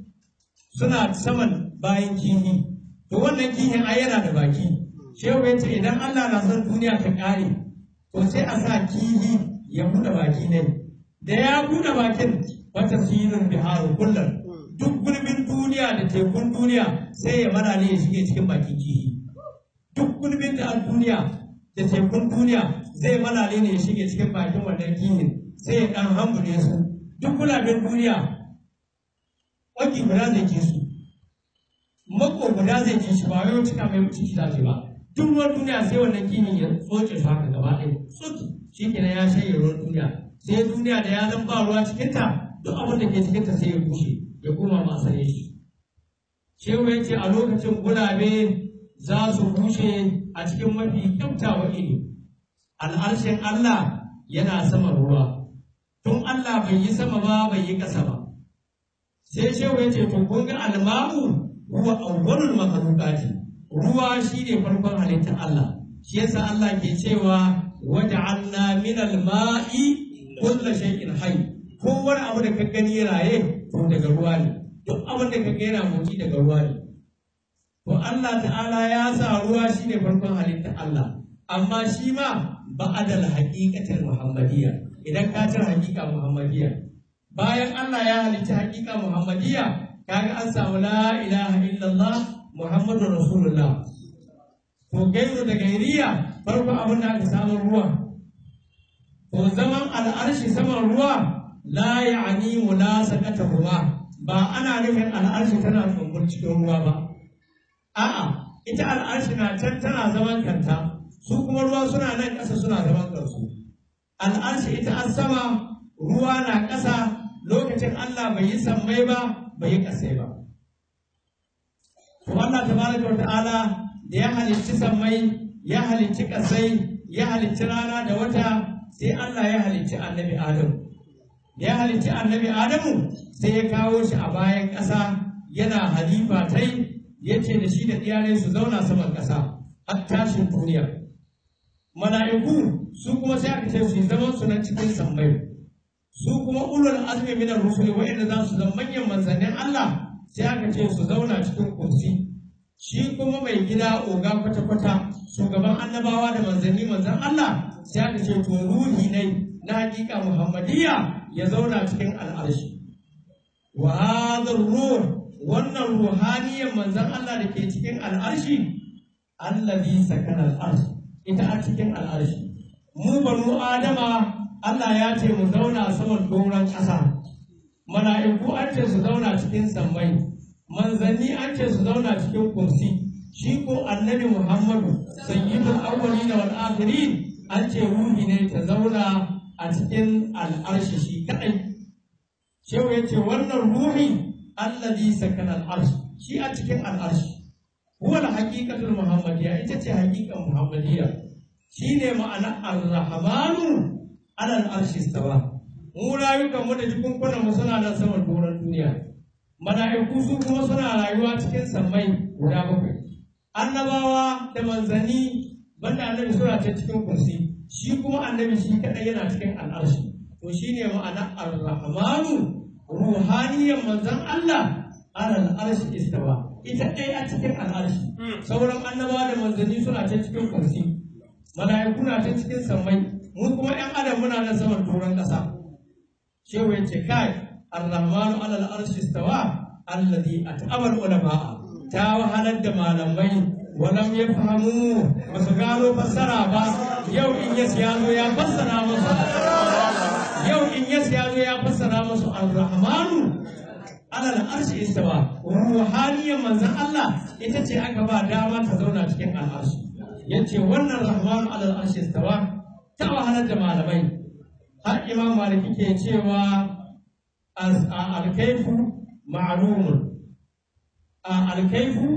suna saman bayan kihi to wannan kihin ai yana da baki shehu ya ce idan Allah na son duniya ta ƙare to sai a sa kihi ya buɗe baki ne da ya buɗe bakin wata sirin biharu kullum duk gulbin duniya da tekun duniya sai ya mana ne ya shige cikin bakin kihi duk gulbin da a duniya da tekun duniya zai mana ne ya shige cikin bakin wannan kihin sai ya ɗan hambune su duk gulabin duniya waki guda zai ci su mako guda zai ci shi ba wai cika mai ciki za ba duk ruwan duniya sai wannan kimin ya tsoce su haka gaba ɗaya tsoki shi kenan ya shanye ruwan duniya sai duniya da ya zan ba ruwa cikinta duk abin da ke cikinta sai ya bushe ya koma masare shi shehu ya ce a lokacin gulabe za su bushe a cikin mafi kyautawa ido al'arshin Allah yana sama ruwa tun Allah bai yi sama ba bai yi ƙasa ba sai shehu ya ce to kun ga almamu huwa awwalul makhluqati ruwa shine farkon halittar Allah shi yasa Allah ke cewa waja'alna minal ma'i kullu shay'in hayy kowane abu da ka gani raye to daga ruwa ne duk abin da ka ga yana motsi daga ruwa ne to Allah ta'ala ya sa ruwa shine farkon halittar Allah amma shi ma ba'adal haqiqatil muhammadiyya idan ka cire haqiqa muhammadiyya bayan Allah ya halicci haqiqa muhammadiyya kaga an samu la ilaha illallah muhammadur rasulullah to gairu da gairiya farko abin da aka samu ruwa to zaman al'arshi saman ruwa la ya'ni mulasaqatuhuma ba ana nufin al'arshi tana tsumbur cikin ruwa ba a'a ita al'arshi na can tana zaman kanta su kuma ruwa suna nan ƙasa suna zaman kansu al'arshi ita an sama ruwa na ƙasa lokacin Allah bai yi sammai ba bai yi ƙasai ba to Allah tabaraka wa ta'ala da ya halicci sammai ya halicci ƙasai ya halicci rana da wata sai Allah ya halicci annabi Adamu da ya halicci annabi Adamu sai ya kawo shi a bayan ƙasa yana halifa tai ya ce da shi da iyalai su zauna saman ƙasa har tashin duniya mala'iku su kuma sai aka ce su zaman su nan cikin sammai su kuma ulul azmi minar rusuli wa'anda za su zama manyan manzannin Allah sai aka ce su zauna cikin kursi shi kuma mai gida oga kwata-kwata shugaban annabawa da manzanni manzan Allah sai aka ce to ruhi ne na hakika muhammadiyya ya zauna cikin al'arshi wa hadhar ruh wannan ruhaniyan manzan Allah da ke cikin al'arshi allazi sakana al'arsh ita a cikin al'arshi mu banu adama Allah ya ce mu zauna saman doron ƙasa mala'iku an ce su zauna cikin sammai manzanni an ce su zauna cikin kursi shi ko annabi muhammadu sayyidul awwalin wal akhirin an ce ruhi ne ta zauna a cikin al'arshi shi kadai shehu ya ce wannan ruhi allazi sakana al'arsh shi a cikin al'arshi huwa al-haqiqatul muhammadiyya ita ce haqiqan muhammadiyya shine ma'ana ar-rahmanu ala al-arshi istawa mu rayukan mu da jikunkunan mu suna nan saman doron duniya mala'iku su kuma suna rayuwa cikin sammai guda bakwai annabawa da manzanni banda annabi suna ta cikin kursi shi kuma annabi shi kadai yana cikin al'arshi to shine ma'ana ar-rahmanu ruhaniyan manzan Allah ala al'arshi istawa ita ɗaya a cikin al'arshi sauran annabawa da manzanni suna ta cikin kursi mala'iku na ta cikin sammai mu kuma ƴan adam muna nan saman doron ƙasa shehu ya ce kai ar-rahmanu ala al-arshi istawa alladhi at'aba ulama ta wahalar da malamai walam yafhamu ba su gano fassara ba yau in yas ya zo ya fassara musu yau in yas ya zo ya fassara musu ar-rahmanu ala al-arshi istawa ruhaniyan manzon Allah ita ce aka ba dama ta zauna cikin al-arshi yace wannan rahmanu ala al-arshi istawa ta wahalar da malamai har imam maliki ke cewa alkaifu ma'lumun alkaifu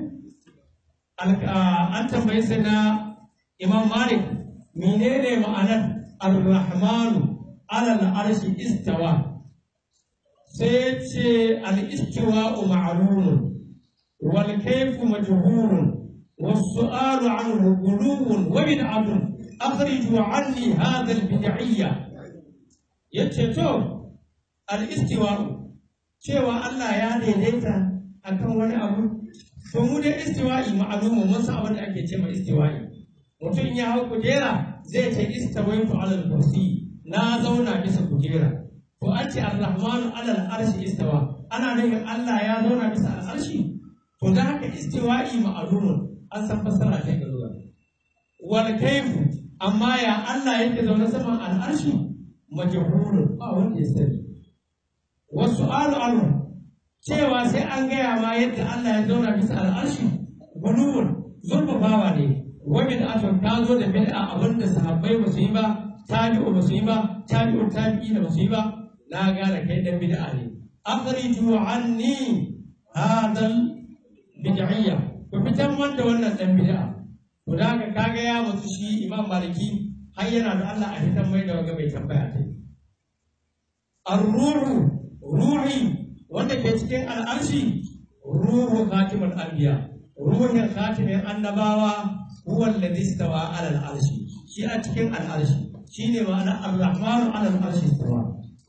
an tambayi sai na imam malik menene ma'anar ar-rahmanu ala al-arshi istawa sai ce al-istiwa ma'lumun wal kayfu majhulun والسؤال عنه غلو وبدعة أخرجوا عني هذا البدعية yace to al-istiwa cewa Allah ya daidaita akan wani abu to mu da istiwa'i ma'lumu mun san abin da ake ce ma istiwa'i mutum ya hau kujera zai ce istawaitu ala al-kursi na zauna bisa kujera to an ce ar-rahmanu ala al-arshi istawa ana nufin Allah ya zauna bisa al-arshi to da haka istiwa'i ma'lumun an san fassara ta ga zuwa wal kayfu amma ya Allah yake zaune saman al-arshi majhulun ba wanda ya sani wasu alu alu cewa sai an gaya ma yadda Allah ya zauna bisa al'arshi guluwun zurfafawa ne wani da aka ta zo da bid'a abin da sahabbai ba su yi ba tabi'u ba su yi ba tabi'u tabi'i da ba su yi ba na gane kai dan bid'a ne akhriju anni hadal bid'iyya ku fitan man da wannan dan bid'a to da ka kaga ya mutu shi imam maliki har yana da Allah a fitan mai da waga mai tambaya ta ar-ruhu ruhi wanda ke cikin al'arshi ruhu khatimul anbiya ruhin khatimin annabawa huwa alladhi istawa ala al-arshi shi a cikin al-arshi shine ma'ana ar-rahmanu ala al-arshi istawa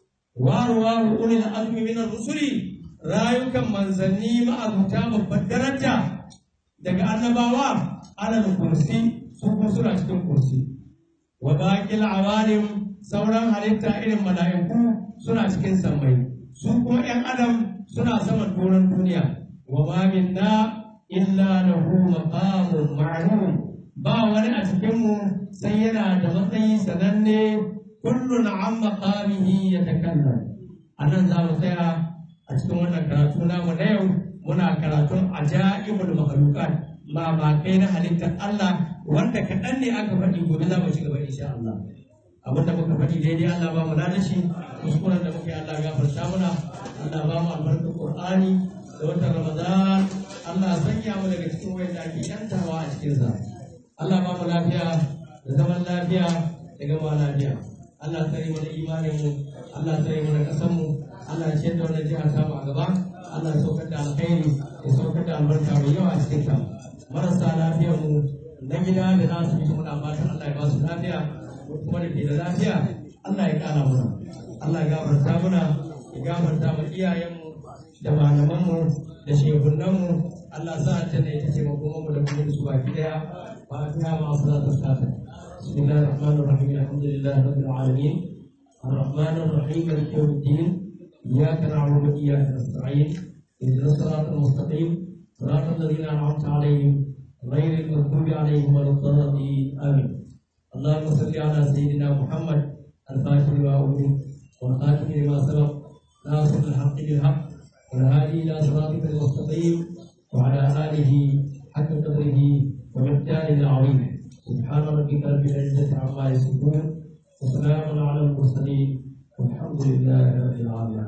wa ruwahu ulil azmi min ar-rusuli rayukan manzanni ma'abuta babbar daraja daga annabawa ala al-kursi su kuma suna cikin kursi wa baqil awalim sauran halitta irin mala'iku suna cikin sammai su kuma ‘yan adam suna saman doron duniya wa ma minna illa lahu maqamun ma'lum ba wani a cikinmu sai yana da matsayi sananne kullun an maqamihi yatakallam anan za mu tsaya a cikin wannan karatu namu na yau muna karatun ajaibul makhluqat mamakai na halittar Allah wanda kaɗan ne aka faɗi gobe za mu ci gaba insha Allah abin da muka faɗi daidai Allah ba mu da shi kuskuren da muka yi Allah gafarta mana Allah ba mu albarkar Qur'ani da watan Ramadan Allah sanya mu daga cikin wanda ake yantawa a cikin sa Allah ba mu lafiya da zaman lafiya da gama lafiya Allah tsare mu da imanin mu Allah tsare mu da kasan mu Allah ya ciyar da wannan jiha ta mu a gaba Allah ya saukar da alkhairi ya saukar da albarka mai yawa a cikin ta marasa lafiyar mu na gida da na asibiti muna fatan Allah ya ba su lafiya kuma da ke da lafiya Allah ya kara mana Allah ya gafarta mana ya gafarta ma iyayenmu da malamanmu da shehunanmu Allah sa ta da ita ce makomanmu da kuma su baki daya ba ta ma su za ta sata bismillahir rahmanir rahim alhamdulillahi rabbil alamin الرحمن الرحيم مالك يوم الدين إياك نعبد وإياك نستعين اهدنا الصراط المستقيم صراط الذين أنعمت عليهم غير المغضوب عليهم ولا الضالين آمين اللهم صل على سيدنا محمد الفاتح لما أغلق والخاتم لما سبق ناصر الحق بالحق والهادي إلى صراطك المستقيم وعلى آله حق قدره ومقداره العظيم سبحان ربك رب العزة عما يصفون وسلام على المرسلين والحمد لله رب العالمين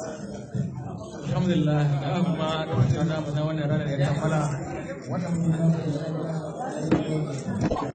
alhamdulillah da kuma da wata na wannan ranar ya kammala